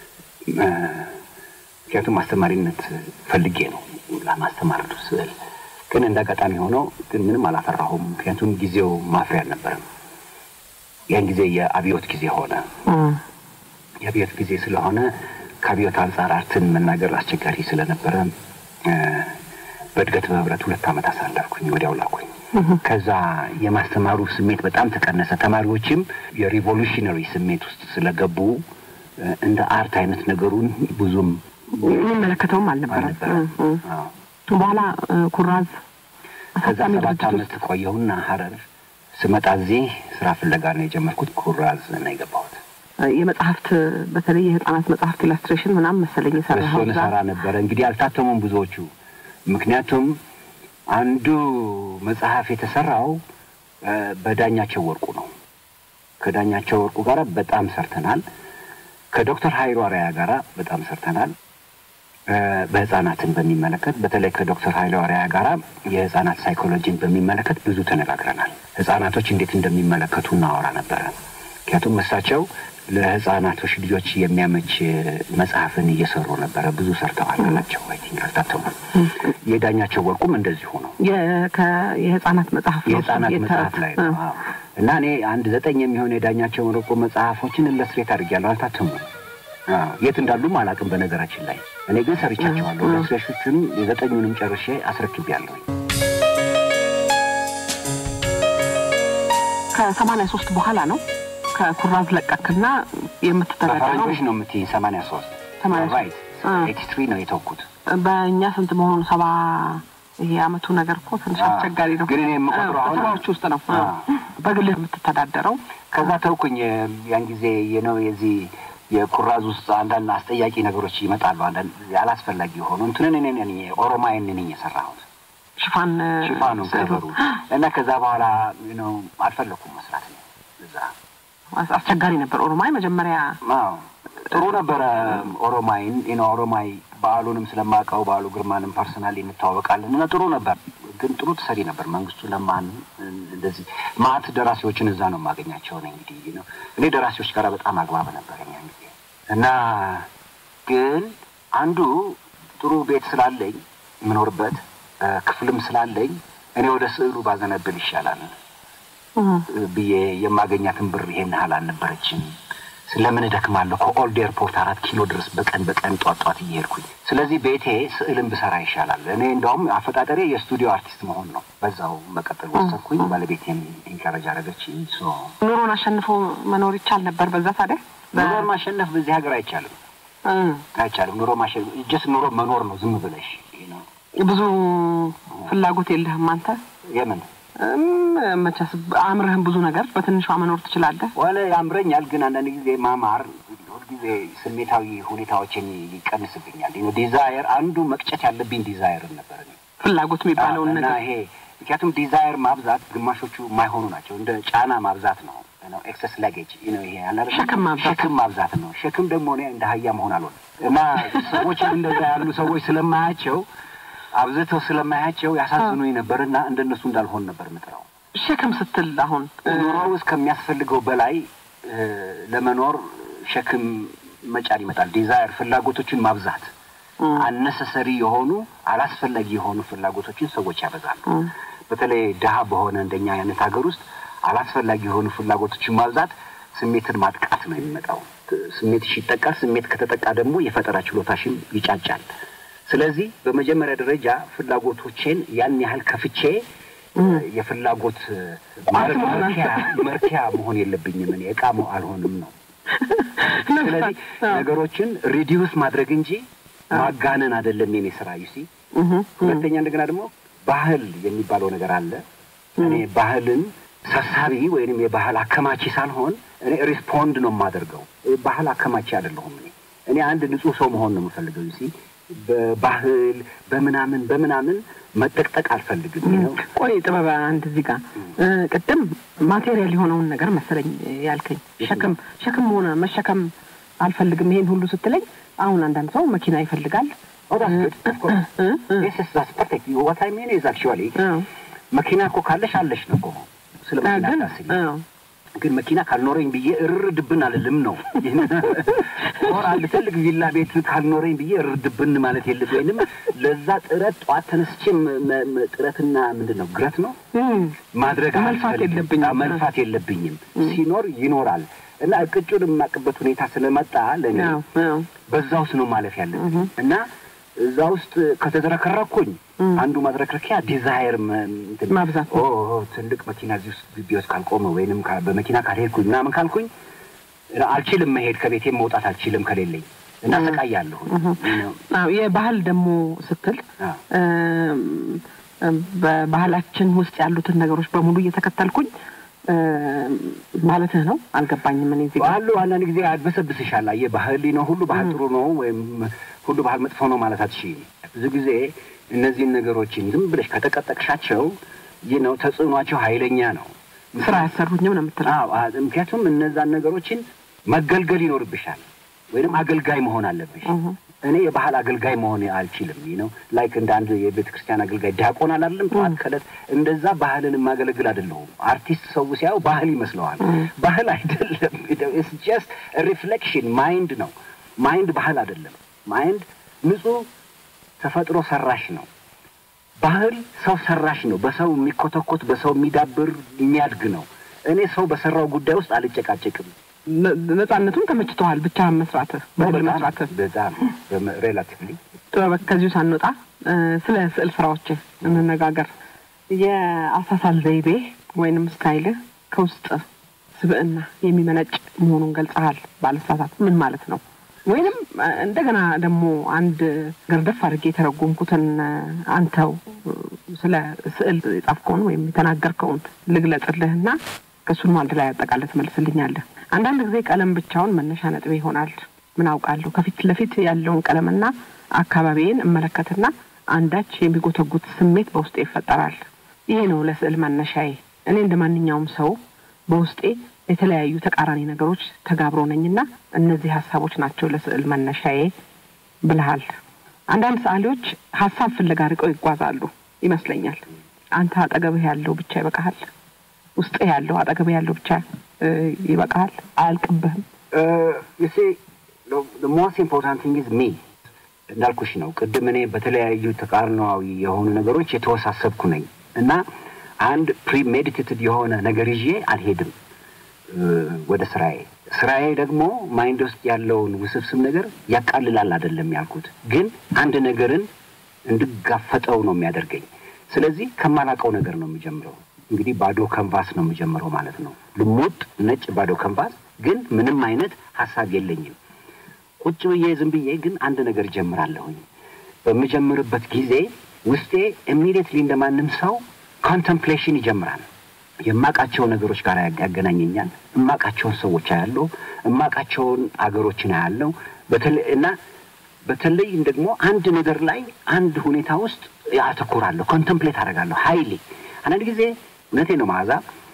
ምክንያቱም አስተማሪነት ፈልጌ ነው ለማስተማር ስዕል ግን እንደ አጋጣሚ ሆነው ግን ምንም አላፈራሁም። ምክንያቱም ጊዜው ማፍሪያ አልነበረም። ያን ጊዜ የአብዮት ጊዜ ሆነ። የአብዮት ጊዜ ስለሆነ ከአብዮት አንጻር አርትን መናገር አስቸጋሪ ስለነበረ እ፣ በእድገት በህብረት ሁለት ዓመት አሳለፍኩኝ። ወዲያው ላኩኝ። ከዛ የማስተማሩ ስሜት በጣም ተቀነሰ። ተማሪዎችም የሪቮሉሽነሪ ስሜት ውስጥ ስለገቡ እ፣ እንደ አርት አይነት ነገሩን ብዙም የሚመለከተውም አልነበረም። አልነበረም። እ፣ እ። አዎ። በኋላ እ፣ ኩራዝ ከዛ አሳታሚ ሰባት ድርጅት ዓመት ውስጥ ቆየሁና ሀረር ስመጣ እዚህ ስራ ፍለጋ ነው የጀመርኩት። ኩራዝ ነው የገባሁት። እ፣ የመጽሐፍት በተለይ የህጻናት መጽሐፍት ኢላስትሬሽን ምናምን መሰለኝ የሰራኸው እሱን እዛ። ሰራ ነበረ። እንግዲህ አልታተሙም ብዙዎቹ። ምክንያቱም አንዱ መጽሐፍ የተሰራው እ፣ በዳኛቸው ወርቁ ነው። ከዳኛቸው ወርቁ ጋር በጣም ሰርተናል። ከዶክተር ሀይሉ አርአያ ጋር በጣም ሰርተናል። እ፣ በህጻናትን በሚመለከት በተለይ ከዶክተር ሀይሉ አርአያ ጋራ የህጻናት ሳይኮሎጂን በሚመለከት ብዙ ተነጋግረናል። ህጻናቶች እንዴት እንደሚመለከቱ እናወራ ነበረ። ምክንያቱም እሳቸው ለህጻናቶች ልጆች የሚያመች መጽሐፍን እየሰሩ ነበረ። ብዙ ሰርተዋል ናቸው አይ ቲንክ አልታተሙም። የዳኛቸው ወርቁም እንደዚሁ ነው። የ- ከ- የህጻናት መጽሐፍ ነው የህጻናት የተረት- መጽሐፍ ላይ ነው። እ። አዎ። እና እኔ አንድ ዘጠኝ የሚሆን የዳኛቸው ወርቁ መጽሐፎችን ኢለስትሬት አድርጌያለሁ። አልታተሙም። አዎ። የት እንዳሉም አላውቅም። በነገራችን ላይ እኔ ግን ሰርቻቸዋለሁ። ኢለስትሬሽኖቹንም የዘጠኙንም ጨርሼ አስረክቤያለሁ። ከሰማንያ ሶስት በኋላ ነው ከኩራዝ ለቀክና የምትተዳደረው በፈረንጆች ነው የምትይኝ ሰማንያ ሶስት ሰማንያ ሶስት ራይት አ። ኤቲ ትሪ ነው የተውኩት። በእኛ ስንት መሆኑ ሰባ ይሄ አመቱ ነገር እኮ ትንሽ አዎ። አስቸጋሪ ነው። ግን እኔ የምቆጥረው አሁን- ሰባዎቹ ውስጥ ነው አዎ። በግልህ የምትተዳደረው ከዛ ተውኩኝ። ያን ጊዜ የነው የዚህ የኩራዝ ውስጥ አንዳንድ አስጠያቂ ነገሮች ይመጣሉ። አንዳንድ ያላስፈላጊ የሆኑ እንትንን እኔ ነኝ ኦሮማይን ነኝ የሰራሁት ሽፋን ሽፋኑ ስዕሉ ከበሩ እና ከዛ በኋላ ነው አልፈለኩም መስራት ነው እዛ አስ- አስቸጋሪ ነበር። ኦሮማይ መጀመሪያ አዎ ጥሩ ነበረ። ኦሮማይን ነው ኦሮማይ በዓሉንም ስለማውቀው በዓሉ ግርማንም ፐርሰናሊ እንተዋወቃለን እና ጥሩ ነበር። ግን ጥሩ ትሰሪ ነበር። መንግስቱ ለማን እንደዚህ ማት ደራሲዎችን እዛ ነው የማገኛቸው ነው እንግዲህ ነው እኔ ደራሲዎች ጋር በጣም አግባብ ነበር ያን ጊዜ እና ግን አንዱ ጥሩ ቤት ስላለኝ የምኖርበት እ፣ ክፍልም ስላለኝ እኔ ወደ ስዕሉ ባዘነብል ይሻላል ብዬ የማገኛትን ብር ይሄን ያህል አልነበረችም። ስለምን እደክማለሁ? ከኦልድ ኤርፖርት አራት ኪሎ ድረስ በቀን በቀን ጧት ጧት እየሄድኩኝ። ስለዚህ ቤቴ ስዕልን ብሰራ ይሻላል። እኔ እንደውም አፈጣጠሬ የስቱዲዮ አርቲስት መሆን ነው። በዛው መቀጠል ወሰንኩኝ። ባለቤቴም ኢንካሬጅ አደረገችኝ። ሶ ኑሮን አሸንፎ መኖር ይቻል ነበር በዛ ታዲያ በ- ኑሮ ማሸነፍ በዚህ ሀገር አይቻልም፣ እ፣ አይቻልም። ኑሮ ማሸነፍ ጀስት ኑሮ መኖር ነው ዝም ብለሽ ነው። ብዙ ፍላጎት የለህም አንተ የምን እም፣ መቼስ አእምርህም ብዙ ነገር በትንሿ መኖር ትችላለህ። ዋለ ያምረኛል፣ ግን አንዳንድ ጊዜ ማማር ሁልጊዜ ስሜታዊ ሁኔታዎችን ይቀንስብኛል። ነው ዲዛየር አንዱ መቅጨት ያለብኝ ዲዛየርን ነበር እኔ። ፍላጎት የሚባለውን እና ነገር ይሄ ምክንያቱም ዲዛየር ማብዛት ግማሾቹ የማይሆኑ ናቸው። እንደ ጫና ማብዛት ነው ነው ኤክሰስ ላጌጅ ነው ይሄ አለ አይደል? ሸክም ማብዛት። ሸክም ማብዛት ነው። ሸክም ደግሞ እኔ እንደ አህያ መሆን አልሆንም እና ሰዎችም እንደዛ ያሉ ሰዎች ስለማያቸው አብዝተው ስለማያቸው ያሳዝኑኝ ነበርና እንደነሱ እንዳልሆን ነበር ምጥረው ሸክም ስትል አሁን ኑሮ ውስጥ ከሚያስፈልገው በላይ እ፣ ለመኖር ሸክም መጫን ይመጣል። ዲዛየር ፍላጎቶችን ማብዛት አነሰሰሪ የሆኑ አላስፈላጊ የሆኑ ፍላጎቶችን ሰዎች ያበዛሉ። በተለይ ድሀ በሆነ እንደኛ አይነት ሀገር ውስጥ አላስፈላጊ የሆኑ ፍላጎቶችን ማብዛት ስሜትን ማጥቃት ነው የሚመጣው። ስሜትሽ ይጠቃል። ስሜት ከተጠቃ ደግሞ የፈጠራ ችሎታሽን ይጫጫል። ስለዚህ በመጀመሪያ ደረጃ ፍላጎቶቼን ያን ያህል ከፍቼ የፍላጎት መርኪያ መርኪያ መሆን የለብኝም። እኔ እቃ መ- አልሆንም ነው። ስለዚህ ነገሮችን ሪዲዩስ ማድረግ እንጂ ማጋነን አይደለም የኔ ስራ ዩሲ። ሁለተኛ እንደገና ደግሞ ባህል የሚባለው ነገር አለ። እኔ ባህልን ሰሳቢ ወይንም የባህል አከማቺ ሳልሆን እኔ ሪስፖንድ ነው የማደርገው። ባህል አከማቺ አይደለሁም። እኔ እኔ አንድ ንጹህ ሰው መሆን ነው የምፈልገው ዩሲ። በባህል በምናምን በምናምን መጠቅጠቅ አልፈልግም ነው ቆይ ጥበብ አንድ እዚህ ጋር እ፣ ቅድም ማቴሪያል የሆነውን ነገር መሰለኝ ያልከኝ ሸክም ሸክም ሆነ መሸከም አልፈልግም ይሄን ሁሉ ስትለኝ አሁን አንዳንድ ሰው መኪና ይፈልጋል Oh, that's good. Of course. እ፣ እ፣ Yes, yes, that's perfect. What I mean is actually አዎ። መኪና እኮ ካለሽ አለሽ ነው እኮ ስለ አ፣ መኪና ግን ታስቢ አዎ። ግን መኪና ካልኖረኝ ብዬ እርር ድብን አልልም ነው። ኦር አንድ ትልቅ ቪላ ቤት ካልኖረኝ ብዬ እርር ድብን ማለት የለብ ወይንም ለዛ ጥረት ጠዋት ተነስቼ መ- መ- መ- ጥረትና ምንድን ነው ግረት ነው እም፣ ማድረግ መልፋት አልፈልግም። የለብኝም። አዎ፣ መልፋት የለብኝም። ሲኖር ይኖራል እና እቅጩን የማቅበት ሁኔታ ስለመጣ ለእኔ አዎ፣ አዎ። በዛ ውስጥ ነው ማለፍ ያለብኝ እና እዛ ውስጥ ከተዝረከረኩኝ አንዱ ማዝረክረኪያ ዲዛይር መ- እንትን ማብዛት ኦ ኦ፣ ትልቅ መኪና እዚህ ውስጥ ግቢ ውስጥ ካልቆመ ወይንም ካ- በመኪና ካልሄድኩኝ ምናምን ካልኩኝ አልችልም መሄድ ከቤቴም መውጣት አልችልም ከሌለኝ እና ሰቃያለሁ። አዎ የባህል ደግሞ ስትል አዎ። እም፣ እም፣ በባህላችን ውስጥ ያሉትን ነገሮች በሙሉ እየተከተልኩኝ እም፣ ማለትህ ነው። አልገባኝም። እኔ እዚህ ጋር ባህሉ አንዳንድ ጊዜ አድበሰብስሻል። አየህ ባህል ነው ሁሉ ባህል ጥሩ ነው ወይም ሁሉ ባህል መጥፎ ነው ማለት አትችይም። ብዙ ጊዜ እነዚህን ነገሮችን ዝም ብለሽ ከተቀጠቅሻቸው ይህ ነው ተጽዕኗቸው ኃይለኛ ነው። ስራ ያሰሩኝም ነው የምትለው። አዎ፣ አ- ምክንያቱም እነዛን ነገሮችን መገልገል ይኖርብሻል ወይንም አገልጋይ መሆን አለብሽ። እኔ የባህል አገልጋይ መሆን አልችልም። ይህ ነው ላይክ እንደ አንድ የቤተ ክርስቲያን አገልጋይ ዲያቆን አላለም ጠዋት ከዕለት እንደዛ ባህልን የማገለግል አይደለሁም። አርቲስት ሰው ሲያየው ባህል ይመስለዋል። ባህል አይደለም። ኢትስ ጀስት ሪፍሌክሽን ማይንድ ነው። ማይንድ ባህል አይደለም። ማይንድ ንጹህ ተፈጥሮ ሰራሽ ነው። ባህል ሰው ሰራሽ ነው። በሰው የሚኮተኮት በሰው የሚዳብር የሚያድግ ነው። እኔ ሰው በሰራው ጉዳይ ውስጥ አልጨቃጨቅም። ነ- ነጻነቱም ተመችቶሃል ብቻ መስራትህ በግል መስራትህ በጣም ሬላቲቭሊ ጥበብ ከዚሁ ሳንወጣ እ፣ ስለ ስዕል ስራዎች እንነጋገር። የአሳሳል ዘይቤ ወይንም ስታይልህ ከውስጥ ስብዕና የሚመነጭ መሆኑን ገልጸሃል። ባለሳሳት ምን ማለት ነው? ወይንም እ፣ እንደገና ደግሞ አንድ ገርደፍ አድርጌ የተረጎምኩትን እ፣ አንተው እ፣ ስለ ስዕል የጻፍከውን ወይም የተናገርከውን ልግለጽልህና ከእሱን አንድ ላይ አጠቃላይ ትመልስልኛለህ። አንዳንድ ጊዜ ቀለም ብቻውን መነሻ ነጥቤ ይሆናል። ምን አውቃለሁ ከፊት ለፊት ያለውን ቀለምና አካባቢዬን እመለከትና አንዳች የሚጎተጉት ስሜት በውስጤ ይፈጠራል። ይሄ ነው ለስዕል መነሻዬ። እኔ እንደ ማንኛውም ሰው በውስጤ የተለያዩ ተቃራኒ ነገሮች ተጋብሮ ነኝና እነዚህ ሀሳቦች ናቸው ለስዕል መነሻዬ ብልሃል። አንዳንድ ሰዓሊዎች ሀሳብ ፍለጋ ርቀው ይጓዛሉ ይመስለኛል። አንተ አጠገብህ ያለው ብቻ ይበቃሃል። ውስጥ ያለው አጠገብህ ያለው ብቻ እ፣ ይበቃሃል። አያልቅብህም። ዩሴ ሞስት ኢምፖርታንት ቲንግ ኢዝ ሚ እንዳልኩሽ ነው። ቅድም እኔ በተለያዩ ተቃርናዊ የሆኑ ነገሮች የተወሳሰብኩ ነኝ እና አንድ ፕሪሜዲቴትድ የሆነ ነገር ይዤ አልሄድም እ፣ ወደ ስራዬ። ስራዬ ደግሞ ማይንድ ውስጥ ያለውን ውስብስብ ነገር ያቃልላል አይደለም ያልኩት፣ ግን አንድ ነገርን እንድጋፈጠው ነው የሚያደርገኝ። ስለዚህ ከማላውቀው ነገር ነው የምጀምረው። እንግዲህ ባዶ ከንቫስ ነው የምጀምረው ማለት ነው። ልሙጥ ነጭ ባዶ ከንቫስ፣ ግን ምንም አይነት ሀሳብ የለኝም። ቁጭ ብዬ ዝም ብዬ ግን አንድ ነገር ጀምራለሁኝ። በምጀምርበት ጊዜ ውስጤ ኢሚዲየትሊ እንደማንም ሰው ኮንተምፕሌሽን ይጀምራል። የማቃቸው ነገሮች ጋር ያገናኘኛል። እማቃቸውን ሰዎች አያለሁ። እማቃቸውን አገሮችን አያለሁ። በተለይ እና በተለይም ደግሞ አንድ ነገር ላይ አንድ ሁኔታ ውስጥ ያተኩራለሁ፣ ኮንተምፕሌት አደርጋለሁ ሀይሌ አንዳንድ ጊዜ እውነቴ ነው መዓዛ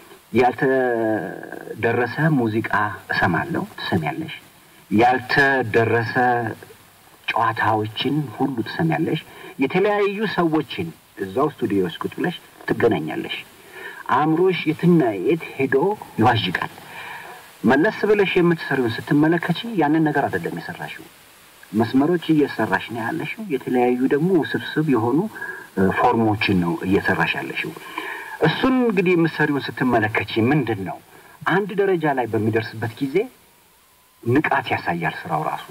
ያልተደረሰ ሙዚቃ እሰማለሁ፣ ትሰሚያለሽ። ያልተደረሰ ጨዋታዎችን ሁሉ ትሰሚያለሽ። የተለያዩ ሰዎችን እዛው ስቱዲዮ ውስጥ ቁጭ ብለሽ ትገናኛለሽ። አእምሮሽ የትና የት ሄዶ ይዋዥቃል። መለስ ብለሽ የምትሰሪውን ስትመለከች ያንን ነገር አይደለም የሰራሽው። መስመሮች እየሰራሽ ነው ያለሽው። የተለያዩ ደግሞ ውስብስብ የሆኑ እ፣ ፎርሞችን ነው እየሰራሽ ያለሽው። እሱን እንግዲህ የምትሰሪውን ስትመለከች ምንድን ነው አንድ ደረጃ ላይ በሚደርስበት ጊዜ ንቃት ያሳያል ስራው ራሱ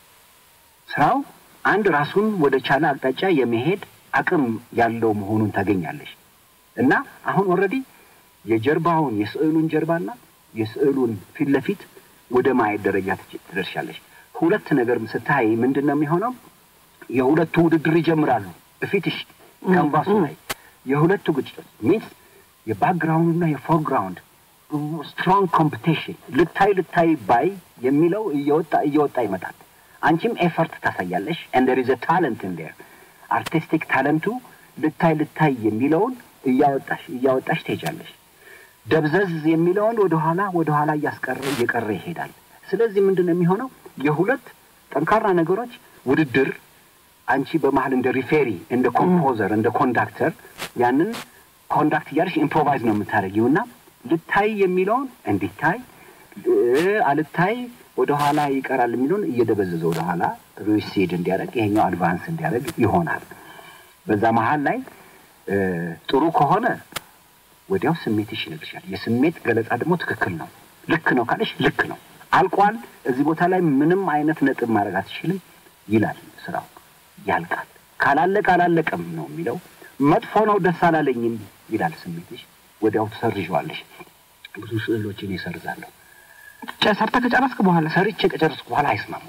ስራው አንድ ራሱን ወደ ቻለ አቅጣጫ የመሄድ አቅም ያለው መሆኑን ታገኛለሽ እና አሁን ኦልሬዲ የጀርባውን የስዕሉን ጀርባና የስዕሉን ፊት ለፊት ወደ ማየት ደረጃ ትች- ትደርሻለሽ። ሁለት ነገር ስታይ ምንድን ነው የሚሆነው? የሁለቱ ውድድር ይጀምራሉ። እፊትሽ ካንቫሱ ላይ የሁለቱ ግጭቶች ሚንስ የባክግራውንድና የፎርግራውንድ ስትሮንግ ኮምፒቴሽን ልታይ ልታይ ባይ የሚለው እየወጣ እየወጣ ይመጣል። አንቺም ኤፈርት ታሳያለሽ and there is a talent in there አርቲስቲክ ታለንቱ ልታይ ልታይ የሚለውን እያወጣሽ እያወጣሽ ትሄጃለሽ። ደብዘዝ የሚለውን ወደኋላ ወደኋላ እያስቀረ እየቀረ ይሄዳል። ስለዚህ ምንድን ነው የሚሆነው? የሁለት ጠንካራ ነገሮች ውድድር አንቺ በመሀል እንደ ሪፌሪ፣ እንደ ኮምፖዘር፣ እንደ ኮንዳክተር ያንን ኮንዳክት እያለሽ ኢምፕሮቫይዝ ነው የምታደርጊው እና ልታይ የሚለውን እንዲታይ እ፣ አልታይ ወደኋላ ይቀራል የሚለውን እየደበዘዘ ወደኋላ ሪሲድ እንዲያደርግ ይሄኛው አድቫንስ እንዲያደርግ ይሆናል። በዛ መሀል ላይ እ፣ ጥሩ ከሆነ ወዲያው ስሜትሽ ይነግርሻል። የስሜት ገለጻ ደግሞ ትክክል ነው። ልክ ነው ካለሽ ልክ ነው፣ አልቋል፣ እዚህ ቦታ ላይ ምንም አይነት ነጥብ ማድረግ አትችልም ይላል ስራው፣ ያልቃል። ካላለቀ አላለቀም ነው የሚለው። መጥፎ ነው ደስ አላለኝም ይላል ስሜትሽ፣ ወዲያው ትሰርዣዋለሽ። ብዙ ስዕሎችን ይሰርዛለሁ። ጨ- ሰርተህ ከጨረስክ በኋላ ሰርቼ ከጨረስኩ በኋላ አይስማሙም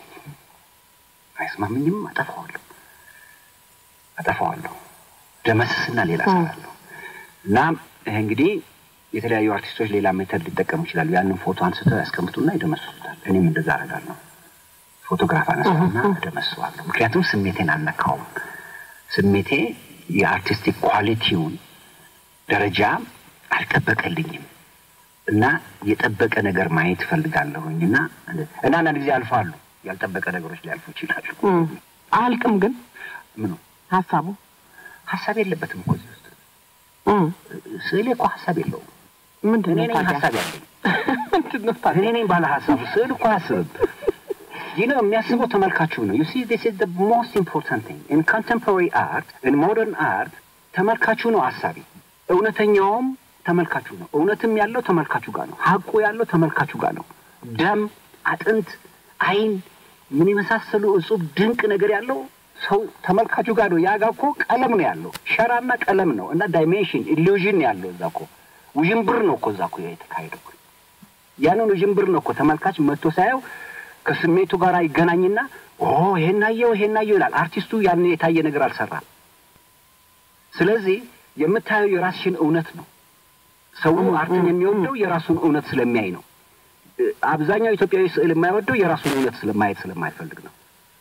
አይስማምኝም፣ አጠፋዋለሁ አጠፋዋለሁ ደመስስና ሌላ እሰራለሁ። እና ይሄ እንግዲህ የተለያዩ አርቲስቶች ሌላ ሜተድ ሊጠቀሙ ይችላሉ። ያንን ፎቶ አንስተው ያስቀምጡና ይደመስሱታል። እኔም እንደዛ አደርጋለሁ። ፎቶግራፍ አነሳና እደመስሰዋለሁ። ምክንያቱም ስሜቴን አልነካውም። ስሜቴ የአርቲስቲክ ኳሊቲውን ደረጃ አልጠበቀልኝም እና የጠበቀ ነገር ማየት እፈልጋለሁኝ እና እና አንዳንድ ጊዜ አልፋሉ ያልጠበቀ ነገሮች ሊያልፉ ይችላሉ። አያልቅም ግን ምኑ ሀሳቡ ሀሳብ የለበትም እኮ እዚህ ውስጥ እም፣ ስዕሌ እኮ ሀሳብ የለውም። ምንድን እኔ ነው ነኝ ታዲያ? ሀሳብ ያለኝ ምንድን ነው ታዲያ? እኔ ነኝ ባለ ሀሳቡ። ስዕል እኮ አያስብም። ይህ ነው የሚያስበው ተመልካቹ ነው። ዩ ሲ ዲስ ኢዝ ዘ ሞስት ኢምፖርታንት ቲንግ ኢን ኮንቴምፖራሪ አርት ኢን ሞደርን አርት ተመልካቹ ነው አሳቢ። እውነተኛውም ተመልካቹ ነው። እውነትም ያለው ተመልካቹ ጋር ነው። ሀቁ ያለው ተመልካቹ ጋር ነው። ደም፣ አጥንት፣ አይን ምን የመሳሰሉ እጹብ ድንቅ ነገር ያለው ሰው ተመልካቹ ጋር ነው። ያ ጋ እኮ ቀለም ነው ያለው፣ ሸራና ቀለም ነው እና ዳይሜንሽን ኢሉዥን ነው ያለው። እዛ እኮ ውዥንብር ነው እኮ እዛ እኮ የተካሄደው ያንን ውዥንብር ነው እኮ ተመልካች መጥቶ ሳየው ከስሜቱ ጋር ይገናኝና ኦ ይሄን አየው ይሄን አየው ይላል። አርቲስቱ ያንን የታየ ነገር አልሰራም። ስለዚህ የምታየው የራስሽን እውነት ነው። ሰው አርትን የሚወደው የራሱን እውነት ስለሚያይ ነው። እ፣ አብዛኛው ኢትዮጵያዊ ስዕል የማይወደው የራሱን እውነት ስለማየት ስለማይፈልግ ነው።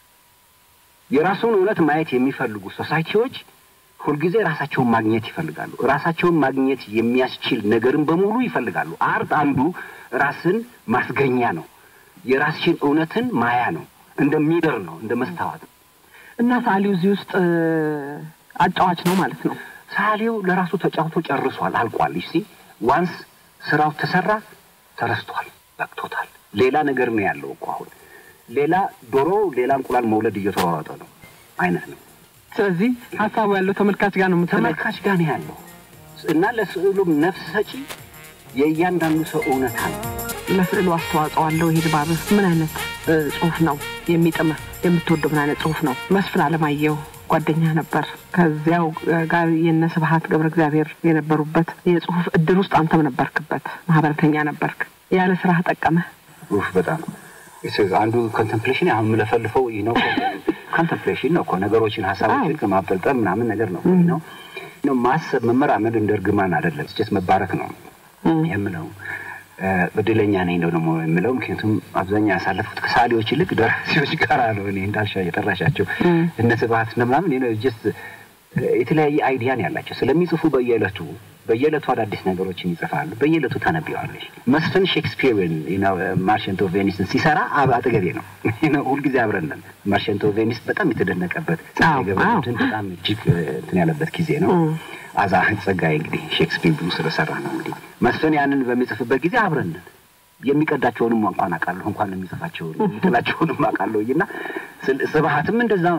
የራሱን እውነት ማየት የሚፈልጉ ሶሳይቲዎች ሁልጊዜ ራሳቸውን ማግኘት ይፈልጋሉ። ራሳቸውን ማግኘት የሚያስችል ነገርን በሙሉ ይፈልጋሉ። አርት አንዱ ራስን ማስገኛ ነው። የራስሽን እውነትን ማያ ነው። እንደ ሚረር ነው፣ እንደ መስታወት ነው። እና ሰዓሊው እዚህ ውስጥ እ፣ አጫዋች ነው ማለት ነው። ሰዓሊው ለራሱ ተጫውቶ ጨርሷል፣ አልቋል። ይሲ ዋንስ ስራው ተሰራ ተረስቷል፣ በቅቶታል። ሌላ ነገር ነው ያለው እኮ አሁን ሌላ ዶሮ ሌላ እንቁላል መውለድ እየተሯሯጠ ነው አይነት ነው። ስለዚህ ሀሳቡ ያለው ተመልካች ጋር ነው የምትለው። ተመልካች ጋር ነው ያለው እና ለስዕሉም ነፍስ ሰጪ የእያንዳንዱ ሰው እውነታ ነው። ለስዕሉ አስተዋጽኦ አለው። ይሄ ድባብ ምን አይነት እ፣ ጽሁፍ ነው የሚጥምህ? የምትወደው ምን አይነት ጽሁፍ ነው? መስፍን አለማየሁ ጓደኛ ነበር። ከዚያው እ፣ ጋር የነ ስብሀት ገብረ እግዚአብሔር የነበሩበት የጽሁፍ እድር ውስጥ አንተም ነበርክበት፣ ማህበረተኛ ነበርክ። ያለ ስራህ ጠቀመህ? ኡፍ በጣም እስ- አንዱ ኮንተምፕሌሽን አሁን የምለፈልፈው ይህ ነው። ኮንተምፕሌሽን ነው እኮ ነገሮችን ሀሳቦችን ማብጠልጠል ምናምን ነገር ነው ነው ነው ማሰብ መመራመድ እንደ እርግማን አይደለም። ስጨት መባረክ ነው የምለው እ፣ እድለኛ ነኝ ነው ደግሞ የምለው። ምክንያቱም አብዛኛው ያሳለፉት ከሰዓሊዎች ይልቅ ደራሲዎች ጋር ነው። እኔ እንዳልሻ የጠራሻቸው እነ ስብሀት እነ ምናምን ጀስት የተለያየ አይዲያን ያላቸው ስለሚጽፉ በየዕለቱ በየዕለቱ አዳዲስ ነገሮችን ይጽፋሉ። በየዕለቱ ታነቢዋለሽ። መስፍን ሼክስፒርን ማርሸንት ኦፍ ቬኒስን ሲሰራ አብ- አጠገቤ ነው ነው ሁልጊዜ አብረን ነን። ማርሸንት ኦፍ ቬኒስ በጣም የተደነቀበት አዎ፣ ገብረትን በጣም እጅግ እ፣ እንትን ያለበት ጊዜ ነው። አዛ ጸጋዬ እንግዲህ ሼክስፒር ብዙ ስለሰራ ነው እንግዲህ መስፍን ያንን በሚጽፍበት ጊዜ አብረን ነን። የሚቀዳቸውንም እንኳን አውቃለሁ እንኳን የሚጽፋቸውን የሚጥላቸውንም አውቃለሁ እና ስል- ስብሀትም እንደዛው ነው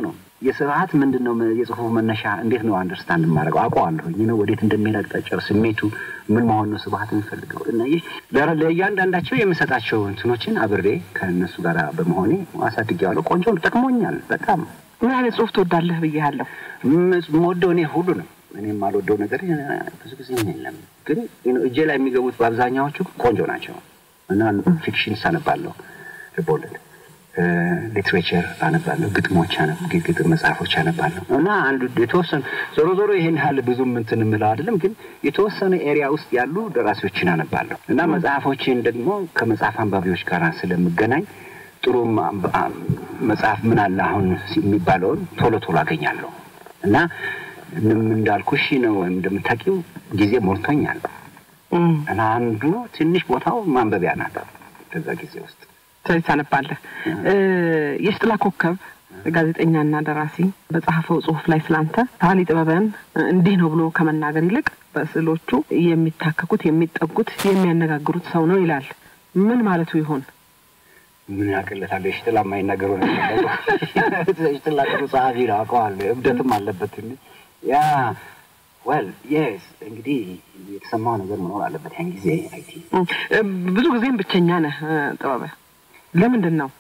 የስብሀት ምንድን ነው የጽሁፉ መነሻ እንዴት ነው አንደርስታንድ የማደርገው አውቀዋለሁኝ ነው ወዴት እንደሚሄድ አቅጣጫው ስሜቱ ምን መሆን ነው ስብሀት የሚፈልገው እና ይህ ለ- ለእያንዳንዳቸው የምሰጣቸው እንትኖችን አብሬ ከእነሱ ጋር በመሆኔ አሳድጌዋለሁ። ቆንጆ ነው፣ ጠቅሞኛል በጣም ምን አይነት ጽሁፍ ትወዳለህ ብያለሁ። የምወደው እኔ ሁሉ ነው። እኔ የማልወደው ነገር ብዙ ጊዜ የለም፣ ግን እጄ ላይ የሚገቡት በአብዛኛዎቹ ቆንጆ ናቸው እና ፊክሽን አነባለሁ፣ ልቦለድ ሊትሬቸር አነባለሁ፣ ግጥሞች አነ- ግጥም መጽሐፎች አነባለሁ እና አንዱ የተወሰኑ ዞሮ ዞሮ ይሄን ያህል ብዙም እንትን የምለው አይደለም፣ ግን የተወሰነ ኤሪያ ውስጥ ያሉ ደራሲዎችን አነባለሁ እና መጽሐፎችን ደግሞ ከመጽሐፍ አንባቢዎች ጋር ስለምገናኝ ጥሩ ማ- አ- መጽሐፍ ምን አለ አሁን የሚባለውን ቶሎ ቶሎ አገኛለሁ እና ምንም እንዳልኩሽ ነው ወይም እንደምታውቂው ጊዜ ሞልቶኛል እና አንዱ ትንሽ ቦታው ማንበቢያ ናት በዛ ጊዜ ውስጥ ስለዚህ ታነባለህ። የሽጥላ ኮከብ ጋዜጠኛና ደራሲ በጻፈው ጽሁፍ ላይ ስላንተ ታሊ ጥበብን እንዲህ ነው ብሎ ከመናገር ይልቅ በስዕሎቹ የሚታከኩት፣ የሚጠጉት፣ የሚያነጋግሩት ሰው ነው ይላል። ምን ማለቱ ይሆን? ምን ያቅለታል? የሽጥላ የማይናገሩ ነገር የሽጥላ ጥሩ ጸሐፊ ነው አውቀዋለሁ። እብደትም አለበት ትንሽ ያ ወል የስ እንግዲህ የተሰማው ነገር መኖር አለበት ያን ጊዜ አይቲ እ፣ ብዙ ጊዜም ብቸኛ ነህ እ፣ ጥበበ ለምንድን ነው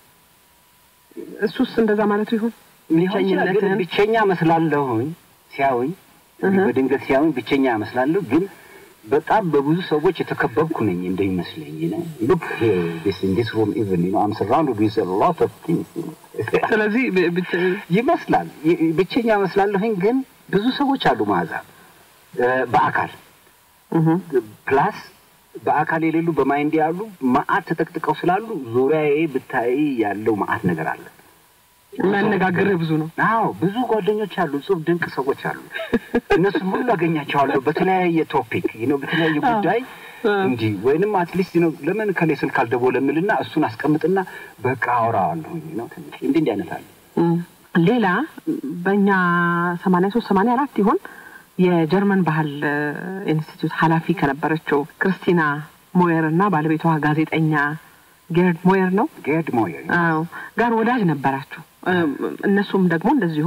እሱስ እንደዛ ማለቱ ይሆን? ብቸኝነትህን ብቸኛ መስላለሁኝ ሲያዩኝ በድንገት ሲያዩኝ ብቸኛ መስላለሁ፣ ግን በጣም በብዙ ሰዎች የተከበብኩ ነኝ እንደሚመስለኝ ሉክ ዲስ ሩም ኢቨን አም ሰራውንድድ ዊዝ ሎት ኦፍ ቲንግስ ስለዚህ ብ- ብቸ- ይመስላል ይ- ብቸኛ መስላለሁኝ፣ ግን ብዙ ሰዎች አሉ መዓዛ እ፣ በአካል እህ፣ ፕላስ በአካል የሌሉ በማይንድ ያሉ መዓት ተጠቅጥቀው ስላሉ ዙሪያዬ ብታይ ያለው መዓት ነገር አለ። የሚያነጋግርህ ብዙ ነው። አዎ ብዙ ጓደኞች አሉ፣ ጽሁፍ ድንቅ ሰዎች አሉ። እነሱም ሁሉ አገኛቸዋለሁ በተለያየ ቶፒክ ነው በተለያየ ጉዳይ እንዲህ ወይንም አትሊስት ነው ለምን ከሌ ስልክ አልደወለም እልና እሱን አስቀምጥና በቃ አወራዋለሁኝ ነው ትንሽ እንዲህ እንዲህ አይነት አለ። እም፣ ሌላ በእኛ ሰማንያ ሶስት ሰማንያ አራት ይሆን የጀርመን ባህል እ፣ ኢንስቲትዩት ኃላፊ ከነበረችው ክርስቲና ሞየር እና ባለቤቷ ጋዜጠኛ ጌርድ ሞየር ነው ጌርድ ሞየር አዎ ጋር ወዳጅ ነበራችሁ። እም፣ እነሱም ደግሞ እንደዚሁ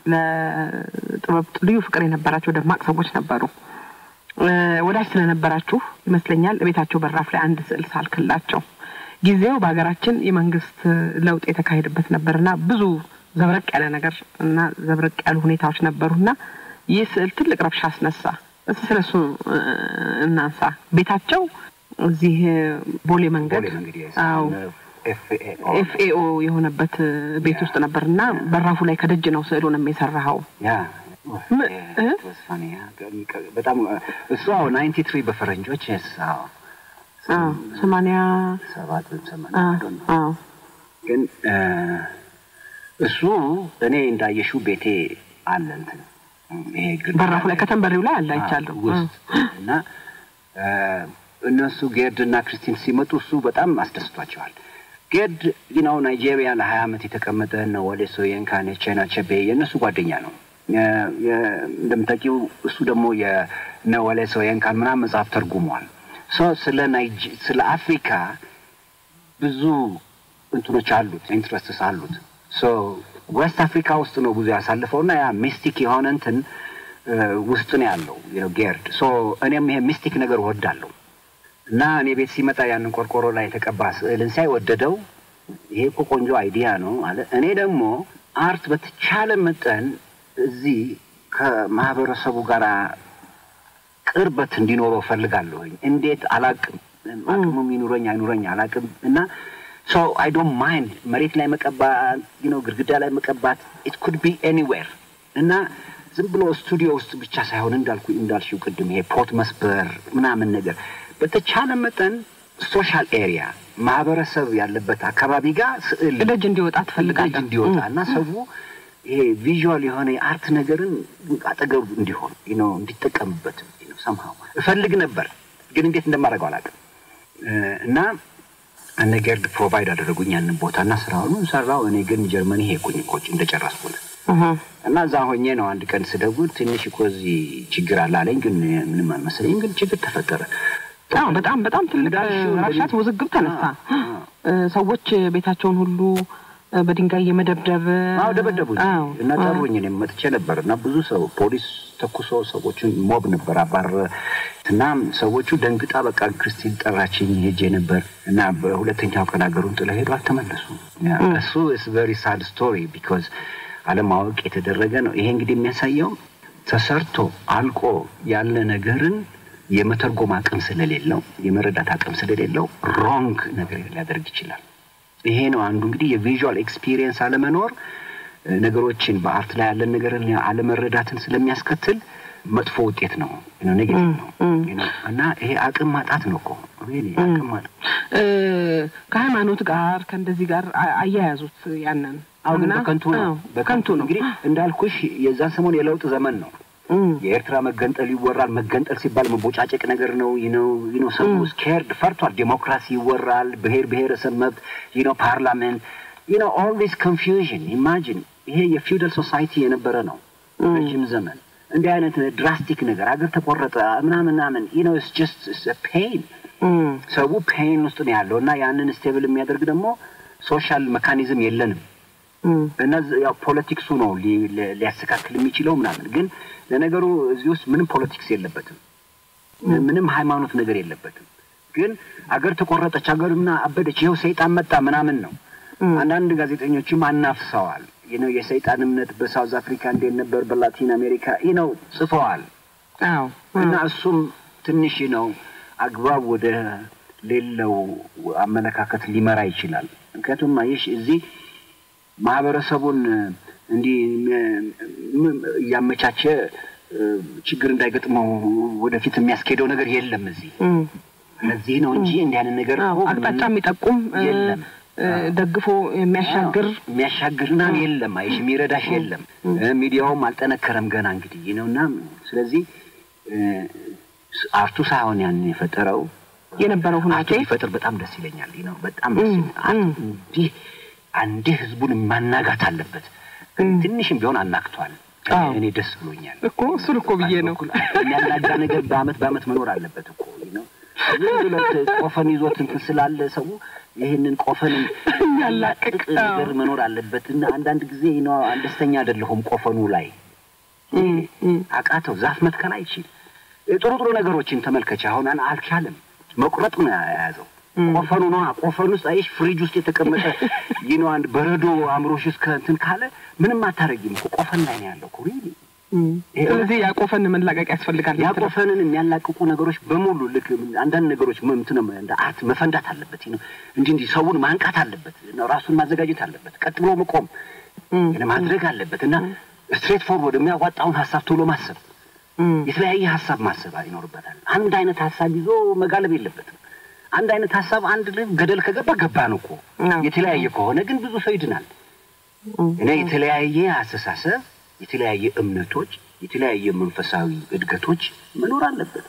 ለጥበብ ልዩ ፍቅር የነበራቸው ደማቅ ሰዎች ነበሩ። እ፣ ወዳጅ ስለነበራችሁ ይመስለኛል ቤታቸው በራፍ ላይ አንድ ስዕል ሳልክላቸው። ጊዜው በሀገራችን የመንግስት ለውጥ የተካሄደበት ነበርና ብዙ ዘብረቅ ያለ ነገር እና ዘብረቅ ያሉ ሁኔታዎች ነበሩና ይህ ስዕል ትልቅ ረብሻ አስነሳ። እስኪ ስለሱ እ፣ እናንሳ። ቤታቸው እዚህ ቦሌ መንገድ ቦሌ መንገድ አዎ ኤፍኤኦ ኤፍኤኦ የሆነበት ቤት ውስጥ ነበር እና በራፉ ላይ ከደጅ ነው ስዕሉንም የሰራኸው። ያ ም- እ? ተወስፋኔ ያ በጣም እሱ አዎ ናይንቲ ትሪ በፈረንጆች ስ አዎ አዎ ሰማንያ ሰባት ወይም ሰማንያ አዎ I don't know። አዎ ግን እ፣ እሱ እኔ እንዳየሽው ቤቴ አለ እንትን ይሄ ግድግዳ በራፉ ላይ ከተንበሪው ላይ አለ አዎ፣ አይቻለሁ። ውስጥ እና እ፣ እነሱ ጌርድ እና ክርስቲን ሲመጡ እሱ በጣም አስደስቷቸዋል። ጌርድ ነው ናይጄሪያ ለሀያ ዓመት የተቀመጠ ነው። ወደ ሶየንካ ቻይና ቸቤ የእነሱ ጓደኛ ነው። የ- የ- እንደምታውቂው እሱ ደግሞ የነወሌ ሶየንካን ምናምን መጽሐፍ ተርጉሟል። ሶ ስለ ናይጄ ስለ አፍሪካ ብዙ እንትኖች አሉት ኢንትረስትስ አሉት። ሶ ዌስት አፍሪካ ውስጥ ነው ብዙ ያሳልፈው እና ያ ሚስቲክ የሆነ እንትን እ፣ ውስጥ ነው ያለው you know ጌርድ። ሶ እኔም ይሄ ሚስቲክ ነገር ወዳለሁ እና እኔ ቤት ሲመጣ ያንን ቆርቆሮ ላይ የተቀባ ስዕልን ሳይ ወደደው። ይሄ እኮ ቆንጆ አይዲያ ነው አለ። እኔ ደግሞ አርት በተቻለ መጠን እዚህ ከማህበረሰቡ ጋር ቅርበት እንዲኖረው ፈልጋለሁኝ። እንዴት አላቅም፣ አቅሙም ይኑረኝ አይኑረኝ አላቅም እና ሶ አይ ዶንት ማይንድ መሬት ላይ መቀባት ነው ግድግዳ ላይ መቀባት ኢት ኩድ ቢ ኤኒዌር እና ዝም ብሎ ስቱዲዮ ውስጥ ብቻ ሳይሆን እንዳልኩ እንዳልሽው ቅድም ይሄ ፖት መስበር ምናምን ነገር በተቻለ መጠን ሶሻል ኤሪያ ማህበረሰብ ያለበት አካባቢ ጋር ስዕል ደጅ እንዲወጣ ደጅ ትፈልጋለህ? እንዲወጣ እና ሰው ይሄ ቪዥዋል የሆነ የአርት ነገርን አጠገቡ እንዲሆን ነው እንዲጠቀምበት ሰምሃው እፈልግ ነበር፣ ግን እንዴት እንደማደርገው አላውቅም። እ፣ እና እነ ጌርድ ፕሮቫይድ አደረጉኝ ያንን ቦታ እና ስራውን ሰራው። እኔ ግን ጀርመኒ ሄድኩኝ እኮ እንደጨረስኩ እህ፣ እና እዛ ሆኜ ነው አንድ ቀን ስደውል ትንሽ እኮ እዚህ ችግር አለ አለኝ። ግን ምንም አልመሰለኝም። ግን ችግር ተፈጠረ። አዎ በጣም በጣም ትልቅ እንዳልሽው ረብሻት፣ ውዝግብ ተነሳ። እ፣ ሰዎች ቤታቸውን ሁሉ በድንጋይ የመደብደብ አዎ ደበደቡኝ አዎ፣ እና አዎ። ጠሩኝ። እኔም መጥቼ ነበር እና ብዙ ሰው ፖሊስ ተኩሶ ሰዎቹን ሞብ ነበር አባረ እና ሰዎቹ ደንግጣ በቃ ክርስቲን ጠራችኝ ሄጄ ነበር እና በሁለተኛው ቀን ሀገሩን ጥለው ሄዱ፣ አልተመለሱም። ያ፣ እሱ ኢስ ቨሪ ሳድ ስቶሪ ቢኮዝ አለማወቅ የተደረገ ነው። ይሄ እንግዲህ የሚያሳየው ተሰርቶ አልቆ ያለ ነገርን የመተርጎም አቅም ስለሌለው የመረዳት አቅም ስለሌለው ሮንግ ነገር ሊያደርግ ይችላል። ይሄ ነው አንዱ እንግዲህ የቪዥዋል ኤክስፒሪየንስ አለመኖር እ፣ ነገሮችን በአርት ላይ ያለን ነገርን አለመረዳትን ስለሚያስከትል መጥፎ ውጤት ነው፣ ኔጌቲቭ ነው you know። እና ይሄ አቅም ማጣት ነው እኮ really አቅም ማጣት እ፣ ከሃይማኖት ጋር ከእንደዚህ ጋር አ- አያያዙት ያንን አሁን እና- በከንቱ ነው አዎ፣ በከንቱ ነው እንግዲህ እንዳልኩሽ የዛን ሰሞን የለውጥ ዘመን ነው እም፣ የኤርትራ መገንጠል ይወራል። መገንጠል ሲባል መቦጫጨቅ ነገር ነው። ነው ነው ሰው ስኬርድ ፈርቷል። ዴሞክራሲ ይወራል። ብሔር ብሔረሰብ መብት ነው ፓርላሜንት ነው ኦል ዲስ ኮንፊውዥን ኢማጂን ይሄ የፊውደል ሶሳይቲ የነበረ ነው ረጅም ዘመን እንዲህ አይነት ድራስቲክ ነገር አገር ተቆረጠ ምናምን ምናምን ነው ስ ጀስት ፔን እም፣ ሰው ፔን ውስጥ ነው ያለው እና ያንን ስቴብል የሚያደርግ ደግሞ ሶሻል መካኒዝም የለንም እም፣ እና ዝ- ያው ፖለቲክሱ ነው ሊ- ሊ- ሊያስተካክል የሚችለው ምናምን። ግን ለነገሩ እዚህ ውስጥ ምንም ፖለቲክስ የለበትም፣ ምንም ሃይማኖት ነገር የለበትም። ግን አገር ተቆረጠች፣ አገር ምና አበደች፣ ይኸው ሰይጣን መጣ ምናምን ነው። አንዳንድ ጋዜጠኞችም አናፍሰዋል። ይህ ነው የሰይጣን እምነት በሳውዝ አፍሪካ እንዴት ነበር፣ በላቲን አሜሪካ ይህ ነው ጽፈዋል። አዎ እና እሱም ትንሽ ነው አግባብ ወደ ሌለው አመለካከት ሊመራ ይችላል። ምክንያቱም አየሽ እዚህ ማህበረሰቡን እንዲህ ም- እያመቻቸ እ፣ ችግር እንዳይገጥመው ወደፊት የሚያስኬደው ነገር የለም እዚህ እም፣ ለዚህ ነው እንጂ እንዲህ አይነት ነገር አዎ፣ እኮ አቅጣጫ ምን- የሚጠቁም እ፣ የለም። እ፣ ደግፎ የሚያሻግር የሚያሻግርና የለም አይሽ የሚረዳሽ የለም። እ፣ ሚዲያውም አልጠነከረም ገና እንግዲህ ነው እና ስለዚህ እ፣ አርቱ ሳይሆን ያንን የፈጠረው የነበረው አርቱ ሁናቴ ቢፈጥር በጣም ደስ ይለኛል ነው በጣም ደስ ይለኛል። አርቱ እንዲህ አንዴ ህዝቡን ማናጋት አለበት። ትንሽም ቢሆን አናግቷል። አዎ። እኔ ደስ ብሎኛል እኮ እሱን እኮ ብዬ ነው በኩል የሚያናጋ ነገር በአመት በአመት መኖር አለበት እኮ ነው። ዝም ብሎት ቆፈን ይዞት እንትን ስላለ ሰው ይህንን ቆፈንን የሚያላቅቅ ነገር መኖር አለበት እና አንዳንድ ጊዜ ነው ደስተኛ አይደለሁም ቆፈኑ ላይ አቃተው ዛፍ መትከል አይችል ጥሩ ጥሩ ነገሮችን ተመልከች። አሁን አን- አልቻለም መቁረጥ ነው የያዘው ቆፈኑ ነው ቆፈኑ ውስጥ አይሽ ፍሪጅ ውስጥ የተቀመጠ ይህ ነው አንድ በረዶ አእምሮሽ ውስጥ ከእንትን ካለ ምንም አታረጊም እኮ ቆፈን ላይ ነው ያለው እኮ really። ይሄ ስለዚህ ያቆፈን መላቀቅ ያስፈልጋል ያቆፈንን የሚያላቅቁ ነገሮች በሙሉ ልክ አንዳንድ ነገሮች ም- እንትን ነው እንደ አርት መፈንዳት አለበት ነው እንዲህ እንዲህ ሰውን ማንቃት አለበት ነው ራሱን ማዘጋጀት አለበት ቀጥ ብሎ መቆም ማድረግ አለበት እና ስትሬት ፎርወርድ የሚያዋጣውን ሀሳብ ቶሎ ማሰብ የተለያየ ሀሳብ ማሰብ ይኖርበታል አንድ አይነት ሀሳብ ይዞ መጋለብ የለበትም አንድ አይነት ሀሳብ አንድ ላይ ገደል ከገባ ገባ ነው እኮ አዎ። የተለያየ ከሆነ ግን ብዙ ሰው ይድናል እና የተለያየ አስተሳሰብ የተለያየ እምነቶች የተለያየ መንፈሳዊ እድገቶች መኖር አለበት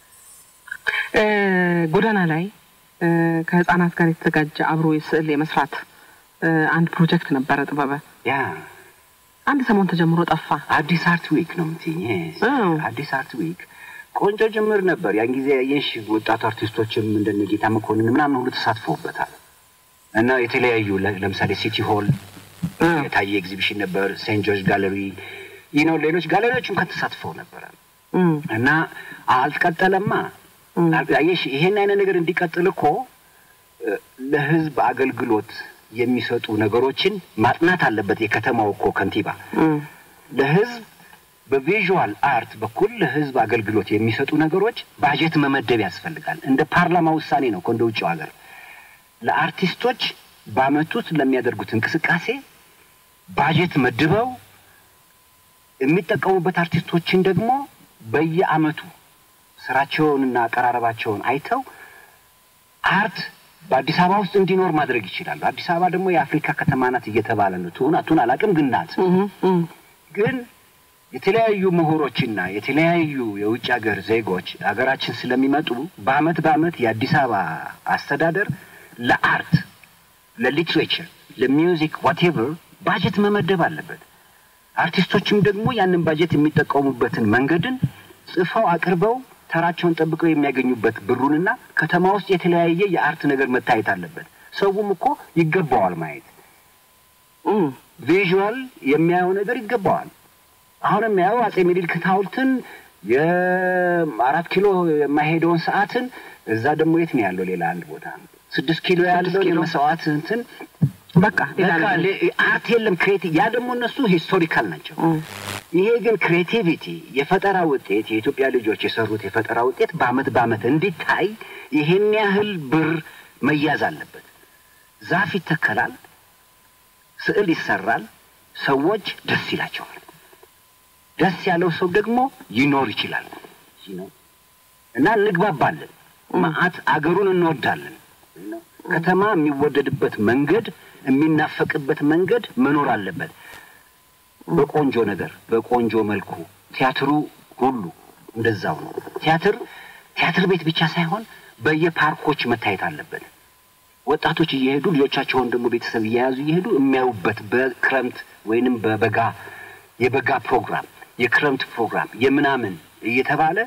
እ፣ ጎዳና ላይ እ፣ ከህጻናት ጋር የተዘጋጀ አብሮ የስዕል የመስራት እ፣ አንድ ፕሮጀክት ነበረ ጥበበ ያ አንድ ሰሞን ተጀምሮ ጠፋ አዲስ አርት ዊክ ነው የምትይኝ yes። አዎ። አዲስ አርት ዊክ ቆንጆ ጅምር ነበር ያን ጊዜ ያየሽ ወጣቱ አርቲስቶችም እንደነ ጌታ መኮንን ምናምን ሁሉ ተሳትፎበታል እና የተለያዩ ለ- ለምሳሌ ሲቲ ሆል የታየ ኤግዚቢሽን ነበር ሴንት ጆርጅ ጋለሪ ይህ ነው ሌሎች ጋለሪዎችም ከተሳትፈው ነበረ እም፣ እና አልቀጠለማ አየሽ ይሄን አይነት ነገር እንዲቀጥል እኮ እ፣ ለህዝብ አገልግሎት የሚሰጡ ነገሮችን ማጥናት አለበት የከተማው እኮ ከንቲባ እም፣ ለህዝብ በቪዥዋል አርት በኩል ለህዝብ አገልግሎት የሚሰጡ ነገሮች ባጀት መመደብ ያስፈልጋል። እንደ ፓርላማ ውሳኔ ነው እኮ እንደ ውጭው ሀገር ለአርቲስቶች በአመት ውስጥ ለሚያደርጉት እንቅስቃሴ ባጀት መድበው የሚጠቀሙበት አርቲስቶችን ደግሞ በየአመቱ ስራቸውንና አቀራረባቸውን አይተው አርት በአዲስ አበባ ውስጥ እንዲኖር ማድረግ ይችላሉ። አዲስ አበባ ደግሞ የአፍሪካ ከተማ ናት እየተባለ ነው። ትሁን አቱን አላውቅም፣ ግን ናት። እም፣ እም፣ ግን የተለያዩ ምሁሮችና የተለያዩ የውጭ ሀገር ዜጎች ሀገራችን ስለሚመጡ በአመት በአመት የአዲስ አበባ አስተዳደር ለአርት፣ ለሊትሬቸር፣ ለሚውዚክ ዋቴቨር ባጀት መመደብ አለበት። አርቲስቶችም ደግሞ ያንን ባጀት የሚጠቀሙበትን መንገድን ጽፈው አቅርበው ተራቸውን ጠብቀው የሚያገኙበት ብሩንና ከተማ ውስጥ የተለያየ የአርት ነገር መታየት አለበት። ሰውም እኮ ይገባዋል ማየት እም፣ ቪዥዋል የሚያየው ነገር ይገባዋል። አሁን የሚያየው አጼ ምኒልክ ሐውልትን የአራት ኪሎ የማይሄደውን ሰዓትን እዛ ደግሞ የት ነው ያለው? ሌላ አንድ ቦታ ስድስት ኪሎ ያለው ኪሎ። የመስዋዕት እንትን በቃ ሌላ በቃ ነገር። ሌ- አርት የለም ክሬቲ ያ ደግሞ እነሱ ሂስቶሪካል ናቸው። እም፣ ይሄ ግን ክሬቲቪቲ የፈጠራ ውጤት የኢትዮጵያ ልጆች የሰሩት የፈጠራ ውጤት በአመት በአመት እንዲታይ ይሄን ያህል ብር መያዝ አለበት። ዛፍ ይተከላል፣ ስዕል ይሰራል፣ ሰዎች ደስ ይላቸዋል። ደስ ያለው ሰው ደግሞ ይኖር ይችላል እና እንግባባለን። መዓት አገሩን እንወዳለን። ከተማ የሚወደድበት መንገድ የሚናፈቅበት መንገድ መኖር አለበት። በቆንጆ ነገር በቆንጆ መልኩ ቲያትሩ ሁሉ እንደዛው ነው። ቲያትር ቲያትር ቤት ብቻ ሳይሆን በየፓርኮች መታየት አለበት። ወጣቶች እየሄዱ ልጆቻቸውን ደግሞ ቤተሰብ እየያዙ እየሄዱ የሚያዩበት በክረምት ወይንም በበጋ የበጋ ፕሮግራም፣ የክረምት ፕሮግራም የምናምን እየተባለ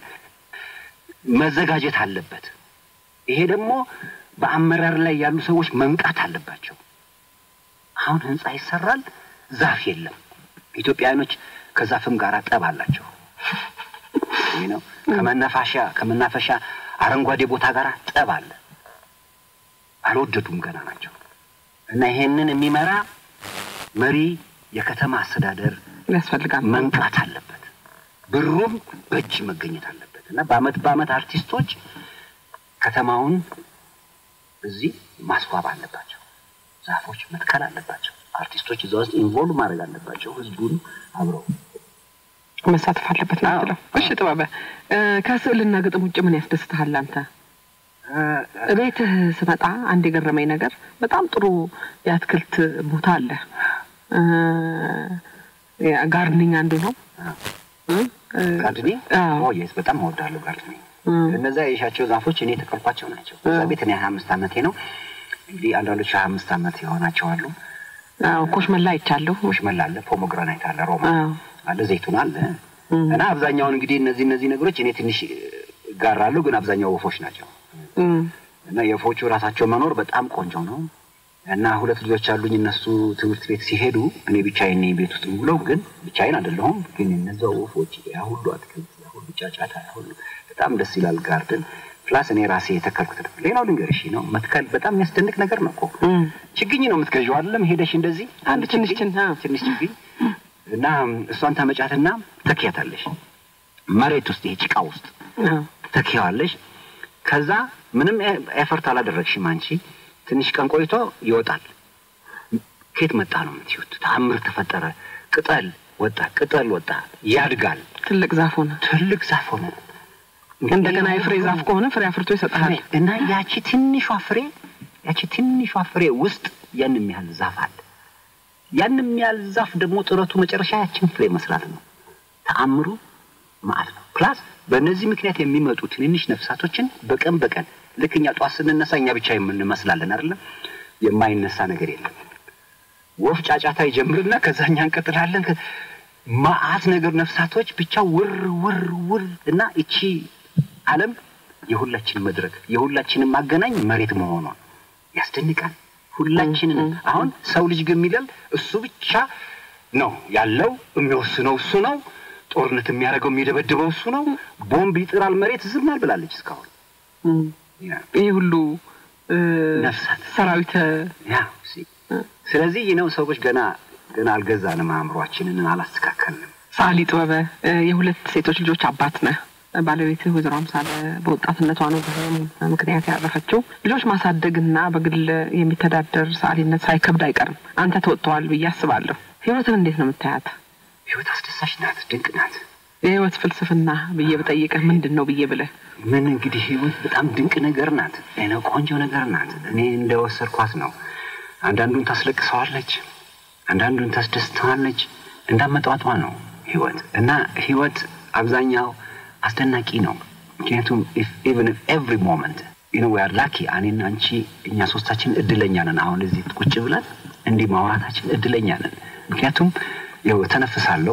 መዘጋጀት አለበት። ይሄ ደግሞ በአመራር ላይ ያሉ ሰዎች መንቃት አለባቸው። አሁን ህንጻ ይሰራል፣ ዛፍ የለም። ኢትዮጵያውያኖች ከዛፍም ጋር ጠብ አላቸው። ይህ ነው ከመናፈሻ ከመናፈሻ አረንጓዴ ቦታ ጋር ጠብ አለ። አልወደዱም፣ ገና ናቸው። እና ይሄንን የሚመራ መሪ የከተማ አስተዳደር ያስፈልጋል። መንቃት አለበት። ብሩም በእጅ መገኘት አለበት እና በአመት በአመት አርቲስቶች ከተማውን እዚህ ማስዋብ አለባቸው። ዛፎች መትከል አለባቸው። አርቲስቶች እዛ ውስጥ ኢንቮልቭ ማድረግ አለባቸው። ህዝቡን አብረው መሳተፍ አለበት ነው የምትለው። እሺ ጥበበ፣ እ፣ ከስዕልና ግጥም ውጭ ምን ያስደስትሃል አንተ? ቤትህ ስመጣ አንድ የገረመኝ ነገር በጣም ጥሩ የአትክልት ቦታ አለ። እ፣ ጋርድኒንግ አንዱ ነው። እ፣ እ፣ ጋርድኒ አዎ። የስ በጣም እወዳለሁ ጋርድኒ። እ፣ እነዛ የሻቸው ዛፎች እኔ የተከልኳቸው ናቸው። እዛ ቤት እኔ ሀያ አምስት አመቴ ነው። እንግዲህ አንዳንዶች ሀያ አምስት አመት የሆናቸው አሉ። አዎ፣ ኮሽመላ አይቻለሁ። ሽመላ አለ፣ ፖሞግራናይት አለ፣ ሮማ አዎ። አለ፣ ዘይቱን አለ እም፣ እና አብዛኛውን እንግዲህ እነዚህ እነዚህ ነገሮች እኔ ትንሽ እጋራለሁ፣ ግን አብዛኛው ወፎች ናቸው እም፣ እና የወፎቹ ራሳቸው መኖር በጣም ቆንጆ ነው። እና ሁለት ልጆች አሉኝ። እነሱ ትምህርት ቤት ሲሄዱ እኔ ብቻዬን ነኝ ቤት ውስጥ ብለው፣ ግን ብቻዬን አይደለሁም። ግን እነዛ ወፎች ያ ሁሉ አትክልት፣ ያ ሁሉ ጫጫታ፣ ያ ሁሉ በጣም ደስ ይላል። ጋርደን ፕላስ እኔ ራሴ የተከልኩት ነው። ሌላው ልንገርሽ ነው መትከል በጣም የሚያስደንቅ ነገር ነው እኮ እም፣ ችግኝ ነው የምትገዢው አይደለም? ሄደሽ እንደዚህ አንድ ትንሽ ችን አዎ። ትንሽ ችግኝ እና እሷን ታመጫትና ተክያታለሽ መሬት ውስጥ ይሄ ጭቃ ውስጥ አዎ። ተክያዋለሽ። ከዛ ምንም ኤ- ኤፈርት አላደረግሽም አንቺ። ትንሽ ቀን ቆይቶ ይወጣል። ከየት መጣ ነው የምትይዩት? ተአምር ተፈጠረ። ቅጠል ወጣ፣ ቅጠል ወጣ፣ ያድጋል፣ ትልቅ ዛፍ ሆነ። ትልቅ ዛፍ ሆነ። እንደገና የፍሬ ዛፍ ከሆነ ፍሬ አፍርቶ ይሰጥሃል። ፍሬ እና ያቺ ትንሿ ፍሬ ያቺ ትንሿ ፍሬ ውስጥ ያን የሚያህል ዛፍ አለ። ያን የሚያህል ዛፍ ደግሞ ጥረቱ መጨረሻ ያችን ፍሬ መስራት ነው። ተአምሩ ማለት ነው። ፕላስ በእነዚህ ምክንያት የሚመጡ ትንንሽ ነፍሳቶችን በቀን በቀን ልክ እኛ ጠዋት ስንነሳ እኛ ብቻ የምንመስላለን አይደለም። የማይነሳ ነገር የለም። ወፍ ጫጫታ ይጀምርና ከዛ እኛ እንቀጥላለን። ከ- መዓት ነገር ነፍሳቶች ብቻ ውር ውር ውር እና እቺ ዓለም የሁላችን መድረክ የሁላችንም ማገናኝ መሬት መሆኗ ያስደንቃል። ሁላችንን አሁን ሰው ልጅ ግን የሚለል እሱ ብቻ ነው ያለው፣ የሚወስነው እሱ ነው። ጦርነት የሚያደርገው የሚደበድበው እሱ ነው። ቦምብ ይጥራል፣ መሬት ዝም አልብላለች እስካሁን እም፣ ያ ይህ ሁሉ እ፣ ነፍሳት ሰራዊተ ያ ሲ ስለዚህ ይህ ነው ሰዎች ገና ገና አልገዛንም፣ አእምሯችንን አላስተካከልንም። ሰዓሊ ጥበበ እ፣ የሁለት ሴቶች ልጆች አባት ነህ። ባለቤትህ ወይዘሮ አምሳለ በወጣትነቷ ነው በህመም ምክንያት ያረፈችው። ልጆች ማሳደግና በግል የሚተዳደር ሰዓሊነት ሳይከብድ አይቀርም። አንተ ተወጥተዋል ብዬ አስባለሁ። ህይወትን እንዴት ነው የምታያት? ህይወት አስደሳች ናት፣ ድንቅ ናት። የህይወት ፍልስፍና ብዬ ብጠይቅህ ምንድን ነው ብዬ ብለህ ምን እንግዲህ ህይወት በጣም ድንቅ ነገር ናት። እኔ ቆንጆ ነገር ናት። እኔ እንደወሰድኳት ነው። አንዳንዱን ታስለቅሰዋለች፣ አንዳንዱን ታስደስተዋለች። እንዳመጣጧ ነው ህይወት እና ህይወት አብዛኛው አስደናቂ ነው። ምክንያቱም ኢቨን ኤቭሪ ሞመንት ዩ ኖ ዊ አር ላኪ እኔና አንቺ እኛ ሶስታችን እድለኛ ነን። አሁን እዚህ ቁጭ ብለን እንዲህ ማውራታችን እድለኛ ነን። ምክንያቱም ይኸው ተነፍሳለሁ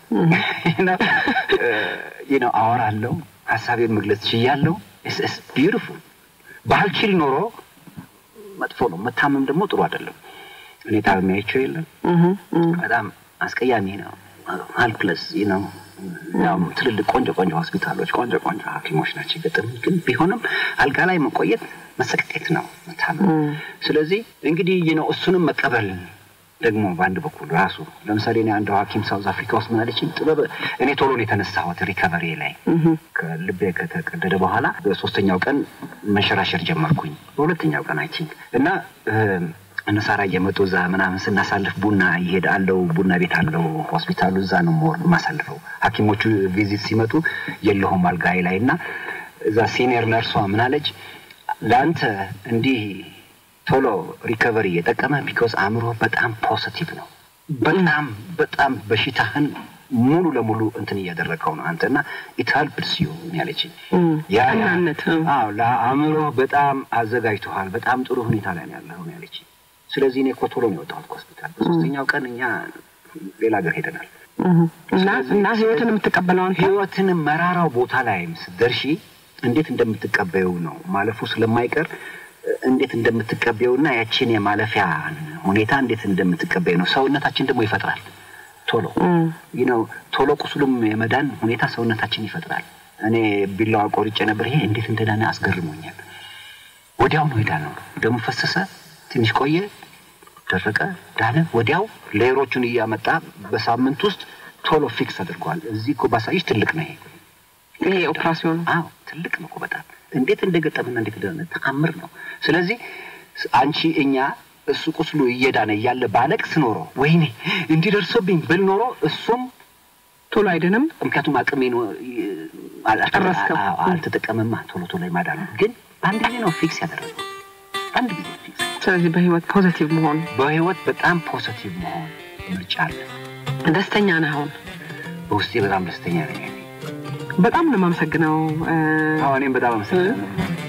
ነው አወራለሁ፣ ሀሳቤን መግለጽ ችያለሁ። ስ ቢዩቲፉል ባልችል ኖሮ መጥፎ ነው። መታመም ደግሞ ጥሩ አይደለም። እኔ ታምሜ አይቼው የለም በጣም አስቀያሚ ነው። ሀልፕለስ ነው። ያው ትልልቅ ቆንጆ ቆንጆ ሆስፒታሎች ቆንጆ ቆንጆ ሐኪሞች ናቸው የገጠሙ ግን ቢሆንም አልጋ ላይ መቆየት መሰቀቄት ነው መታመም። ስለዚህ እንግዲህ ይህ ነው እሱንም መቀበል ደግሞ በአንድ በኩል ራሱ ለምሳሌ እኔ አንድ ሐኪም ሳውዝ አፍሪካ ውስጥ ምን አለችኝ፣ ጥበብ እኔ ቶሎ ነው የተነሳሁት ሪከቨሪ ላይ ከልቤ ከተቀደደ በኋላ በሶስተኛው ቀን መንሸራሸር ጀመርኩኝ። በሁለተኛው ቀን አይ ቲንክ እና እነ ሳራ እየመጡ እዛ ምናምን ስናሳልፍ ቡና ይሄድ አለው ቡና ቤት አለው ሆስፒታሉ እዛ ነው ሞር የማሳልፈው። ሐኪሞቹ ቪዚት ሲመጡ የለሁም አልጋዬ ላይ እና እዛ ሲኒየር ነርሷ ምን አለች ለአንተ እንዲህ ቶሎ ሪከቨሪ የጠቀመ ቢኮዝ አእምሮ በጣም ፖዚቲቭ ነው። በጣም በጣም በሽታህን ሙሉ ለሙሉ እንትን እያደረገው ነው አንተ እና ኢት ሄልፕስ ዩ ያለችኝ ያ ቀናነት፣ አዎ ለአእምሮ በጣም አዘጋጅተዋል። በጣም ጥሩ ሁኔታ ላይ ነው ያለኸው ነው ያለችኝ። ስለዚህ እኔ እኮ ቶሎ ነው የወጣሁት ከሆስፒታል። በሶስተኛው ቀን እኛ ሌላ ሀገር ሄደናል። እና እና ህይወትን የምትቀበለው አንተ ህይወትንም መራራው ቦታ ላይም ስትደርሺ እንዴት እንደምትቀበዩ ነው ማለፉ ስለማይቀር እንዴት እንደምትቀበዩና ያችን የማለፊያ ሁኔታ እንዴት እንደምትቀበዩ ነው። ሰውነታችን ደግሞ ይፈጥራል ቶሎ ይህ ነው ቶሎ ቁስሉም የመዳን ሁኔታ ሰውነታችን ይፈጥራል። እኔ ቢላዋ ቆርጬ ነበር። ይሄ እንዴት እንደዳነ አስገርሞኛል። ወዲያው ነው ሄዳ ነው ደሙ ፈሰሰ፣ ትንሽ ቆየ፣ ደረቀ፣ ዳነ። ወዲያው ሌየሮቹን እያመጣ በሳምንት ውስጥ ቶሎ ፊክስ አድርገዋል። እዚህ እኮ ባሳይሽ ትልቅ ነው ይሄ ይሄ ኦፕራሲዮን አዎ ትልቅ ነው እኮ በጣም እንዴት እንደገጠምና እንዴት እንደሆነ ተአምር ነው። ስለዚህ አንቺ እኛ እሱ ቁስሉ እየዳነ እያለ ባለቅስ ኖሮ ወይኔ እንዲደርሶብኝ ብል ኖሮ እሱም ቶሎ አይደንም። ምክንያቱም አቅሜ ነው ጨረስከው። አልተጠቀመማ ቶሎ ቶሎ ይማዳሉ። ግን በአንድ ጊዜ ነው ፊክስ ያደረገው። አንድ ጊዜ ፊክስ ስለዚህ በህይወት ፖዚቲቭ መሆን በህይወት በጣም ፖዚቲቭ መሆን ምርጫ አለ። ደስተኛ ነህ አሁን? በውስጤ በጣም ደስተኛ ነኝ። በጣም ነው የማመሰግነው። እ፣ አዎ እኔም በጣም አመሰግናለሁ።